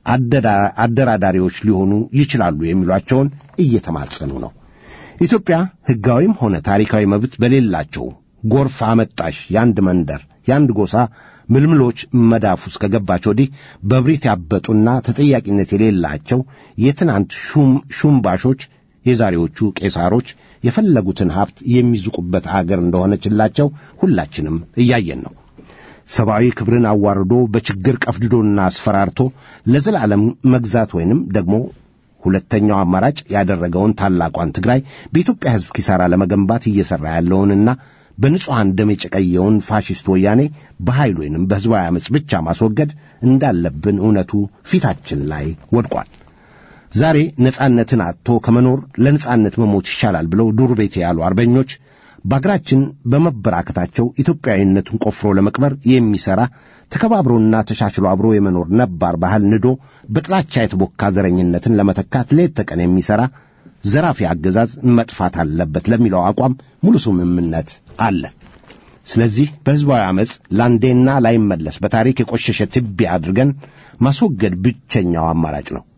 አደራዳሪዎች ሊሆኑ ይችላሉ የሚሏቸውን እየተማጸኑ ነው። ኢትዮጵያ ሕጋዊም ሆነ ታሪካዊ መብት በሌላቸው ጎርፍ አመጣሽ የአንድ መንደር የአንድ ጎሳ ምልምሎች መዳፍ ውስጥ ከገባች ወዲህ በብሪት ያበጡና ተጠያቂነት የሌላቸው የትናንት ሹምባሾች የዛሬዎቹ ቄሳሮች የፈለጉትን ሀብት የሚዝቁበት አገር እንደሆነችላቸው ሁላችንም እያየን ነው። ሰብአዊ ክብርን አዋርዶ በችግር ቀፍድዶና አስፈራርቶ ለዘላለም መግዛት ወይንም ደግሞ ሁለተኛው አማራጭ ያደረገውን ታላቋን ትግራይ በኢትዮጵያ ሕዝብ ኪሳራ ለመገንባት እየሠራ ያለውንና በንጹሐን ደም የጨቀየውን ፋሽስት ወያኔ በኃይል ወይንም በሕዝባዊ ዓመፅ ብቻ ማስወገድ እንዳለብን እውነቱ ፊታችን ላይ ወድቋል። ዛሬ ነጻነትን አጥቶ ከመኖር ለነጻነት መሞት ይሻላል ብለው ዱር ቤቴ ያሉ አርበኞች በአገራችን በመበራከታቸው ኢትዮጵያዊነቱን ቆፍሮ ለመቅበር የሚሠራ ተከባብሮና ተሻሽሎ አብሮ የመኖር ነባር ባህል ንዶ በጥላቻ የተቦካ ዘረኝነትን ለመተካት ሌት ተቀን የሚሠራ ዘራፊ አገዛዝ መጥፋት አለበት ለሚለው አቋም ሙሉ ስምምነት አለ። ስለዚህ በሕዝባዊ ዓመፅ ላንዴና ላይመለስ በታሪክ የቆሸሸ ትቢያ አድርገን ማስወገድ ብቸኛው አማራጭ ነው።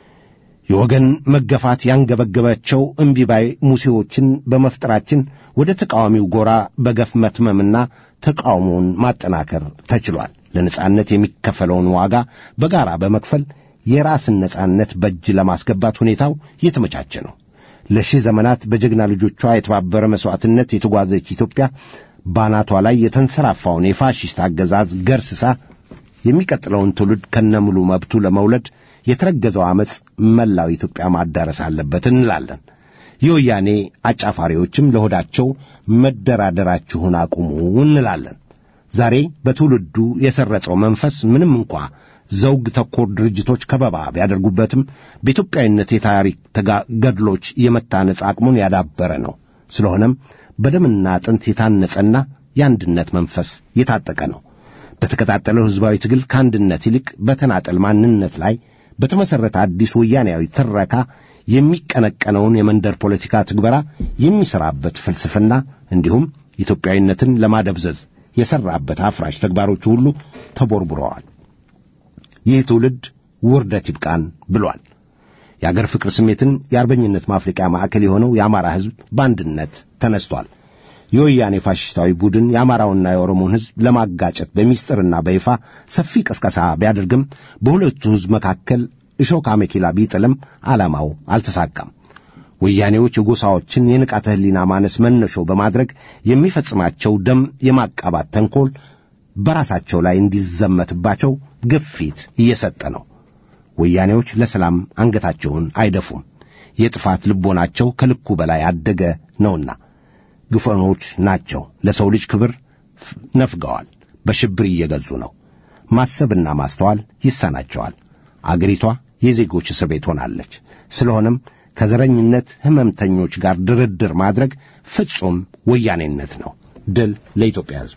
የወገን መገፋት ያንገበገባቸው እምቢባይ ሙሴዎችን በመፍጠራችን ወደ ተቃዋሚው ጎራ በገፍ መትመምና ተቃውሞውን ማጠናከር ተችሏል። ለነጻነት የሚከፈለውን ዋጋ በጋራ በመክፈል የራስን ነጻነት በእጅ ለማስገባት ሁኔታው የተመቻቸ ነው። ለሺህ ዘመናት በጀግና ልጆቿ የተባበረ መሥዋዕትነት የተጓዘች ኢትዮጵያ ባናቷ ላይ የተንሰራፋውን የፋሽስት አገዛዝ ገርስሳ የሚቀጥለውን ትውልድ ከነሙሉ መብቱ ለመውለድ የተረገዘው ዓመፅ መላው ኢትዮጵያ ማዳረስ አለበት እንላለን። የወያኔ አጫፋሪዎችም ለሆዳቸው መደራደራችሁን አቁሙ እንላለን። ዛሬ በትውልዱ የሰረጸው መንፈስ ምንም እንኳ ዘውግ ተኮር ድርጅቶች ከበባ ቢያደርጉበትም በኢትዮጵያዊነት የታሪክ ገድሎች የመታነጽ አቅሙን ያዳበረ ነው። ስለሆነም በደምና አጥንት የታነጸና የአንድነት መንፈስ የታጠቀ ነው። በተቀጣጠለው ሕዝባዊ ትግል ከአንድነት ይልቅ በተናጠል ማንነት ላይ በተመሠረተ አዲስ ወያኔያዊ ትረካ የሚቀነቀነውን የመንደር ፖለቲካ ትግበራ የሚሠራበት ፍልስፍና እንዲሁም ኢትዮጵያዊነትን ለማደብዘዝ የሠራበት አፍራሽ ተግባሮቹ ሁሉ ተቦርቡረዋል። ይህ ትውልድ ውርደት ይብቃን ብሏል። የአገር ፍቅር ስሜትን የአርበኝነት ማፍለቂያ ማዕከል የሆነው የአማራ ሕዝብ በአንድነት ተነስቷል። የወያኔ ፋሽስታዊ ቡድን የአማራውና የኦሮሞን ሕዝብ ለማጋጨት በሚስጥርና በይፋ ሰፊ ቅስቀሳ ቢያደርግም በሁለቱ ሕዝብ መካከል እሾህ አሜኬላ ቢጥልም ዓላማው አልተሳካም። ወያኔዎች የጎሳዎችን የንቃተ ሕሊና ማነስ መነሾ በማድረግ የሚፈጽማቸው ደም የማቃባት ተንኮል በራሳቸው ላይ እንዲዘመትባቸው ግፊት እየሰጠ ነው። ወያኔዎች ለሰላም አንገታቸውን አይደፉም። የጥፋት ልቦናቸው ከልኩ በላይ አደገ ነውና ግፈኖች ናቸው። ለሰው ልጅ ክብር ነፍገዋል። በሽብር እየገዙ ነው። ማሰብና ማስተዋል ይሳናቸዋል። አገሪቷ የዜጎች እስር ቤት ሆናለች። ስለሆነም ከዘረኝነት ሕመምተኞች ጋር ድርድር ማድረግ ፍጹም ወያኔነት ነው። ድል ለኢትዮጵያ ሕዝብ።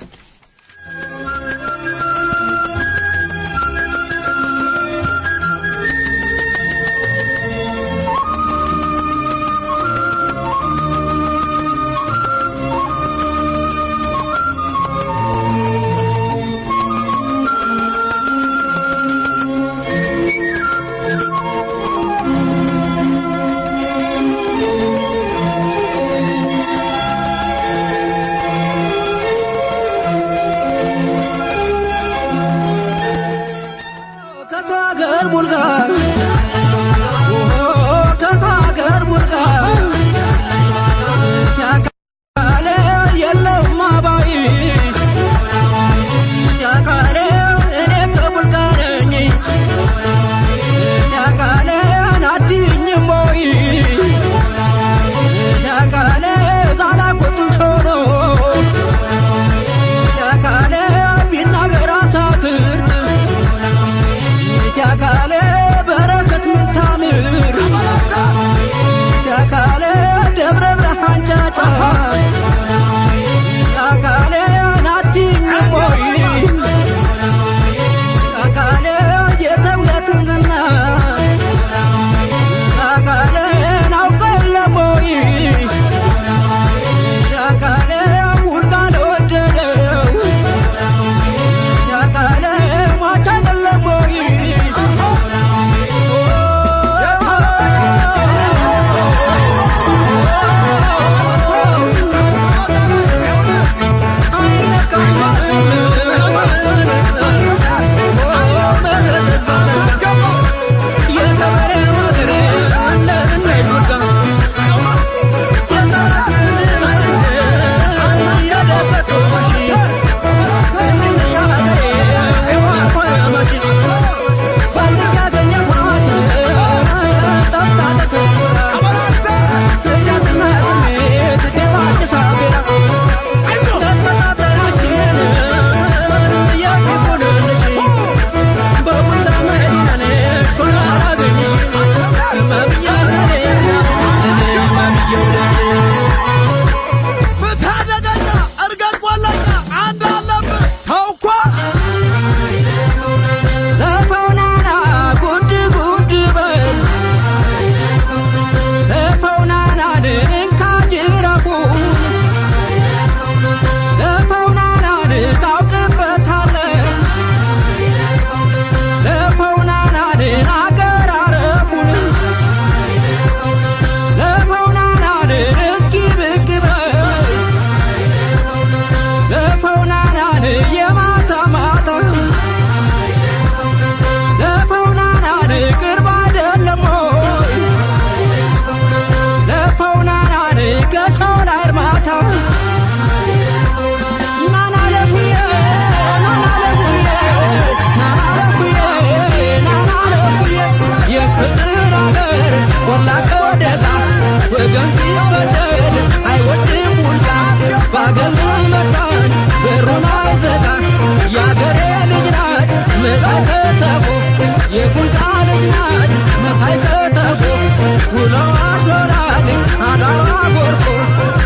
የቁንጣ ልጅ ናት መታይ ከተፎ ውለዋ ዶላል አዳዋ ጎርፎ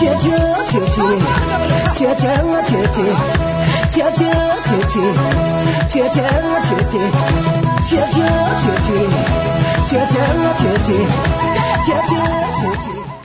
切切切切切切切切切切切切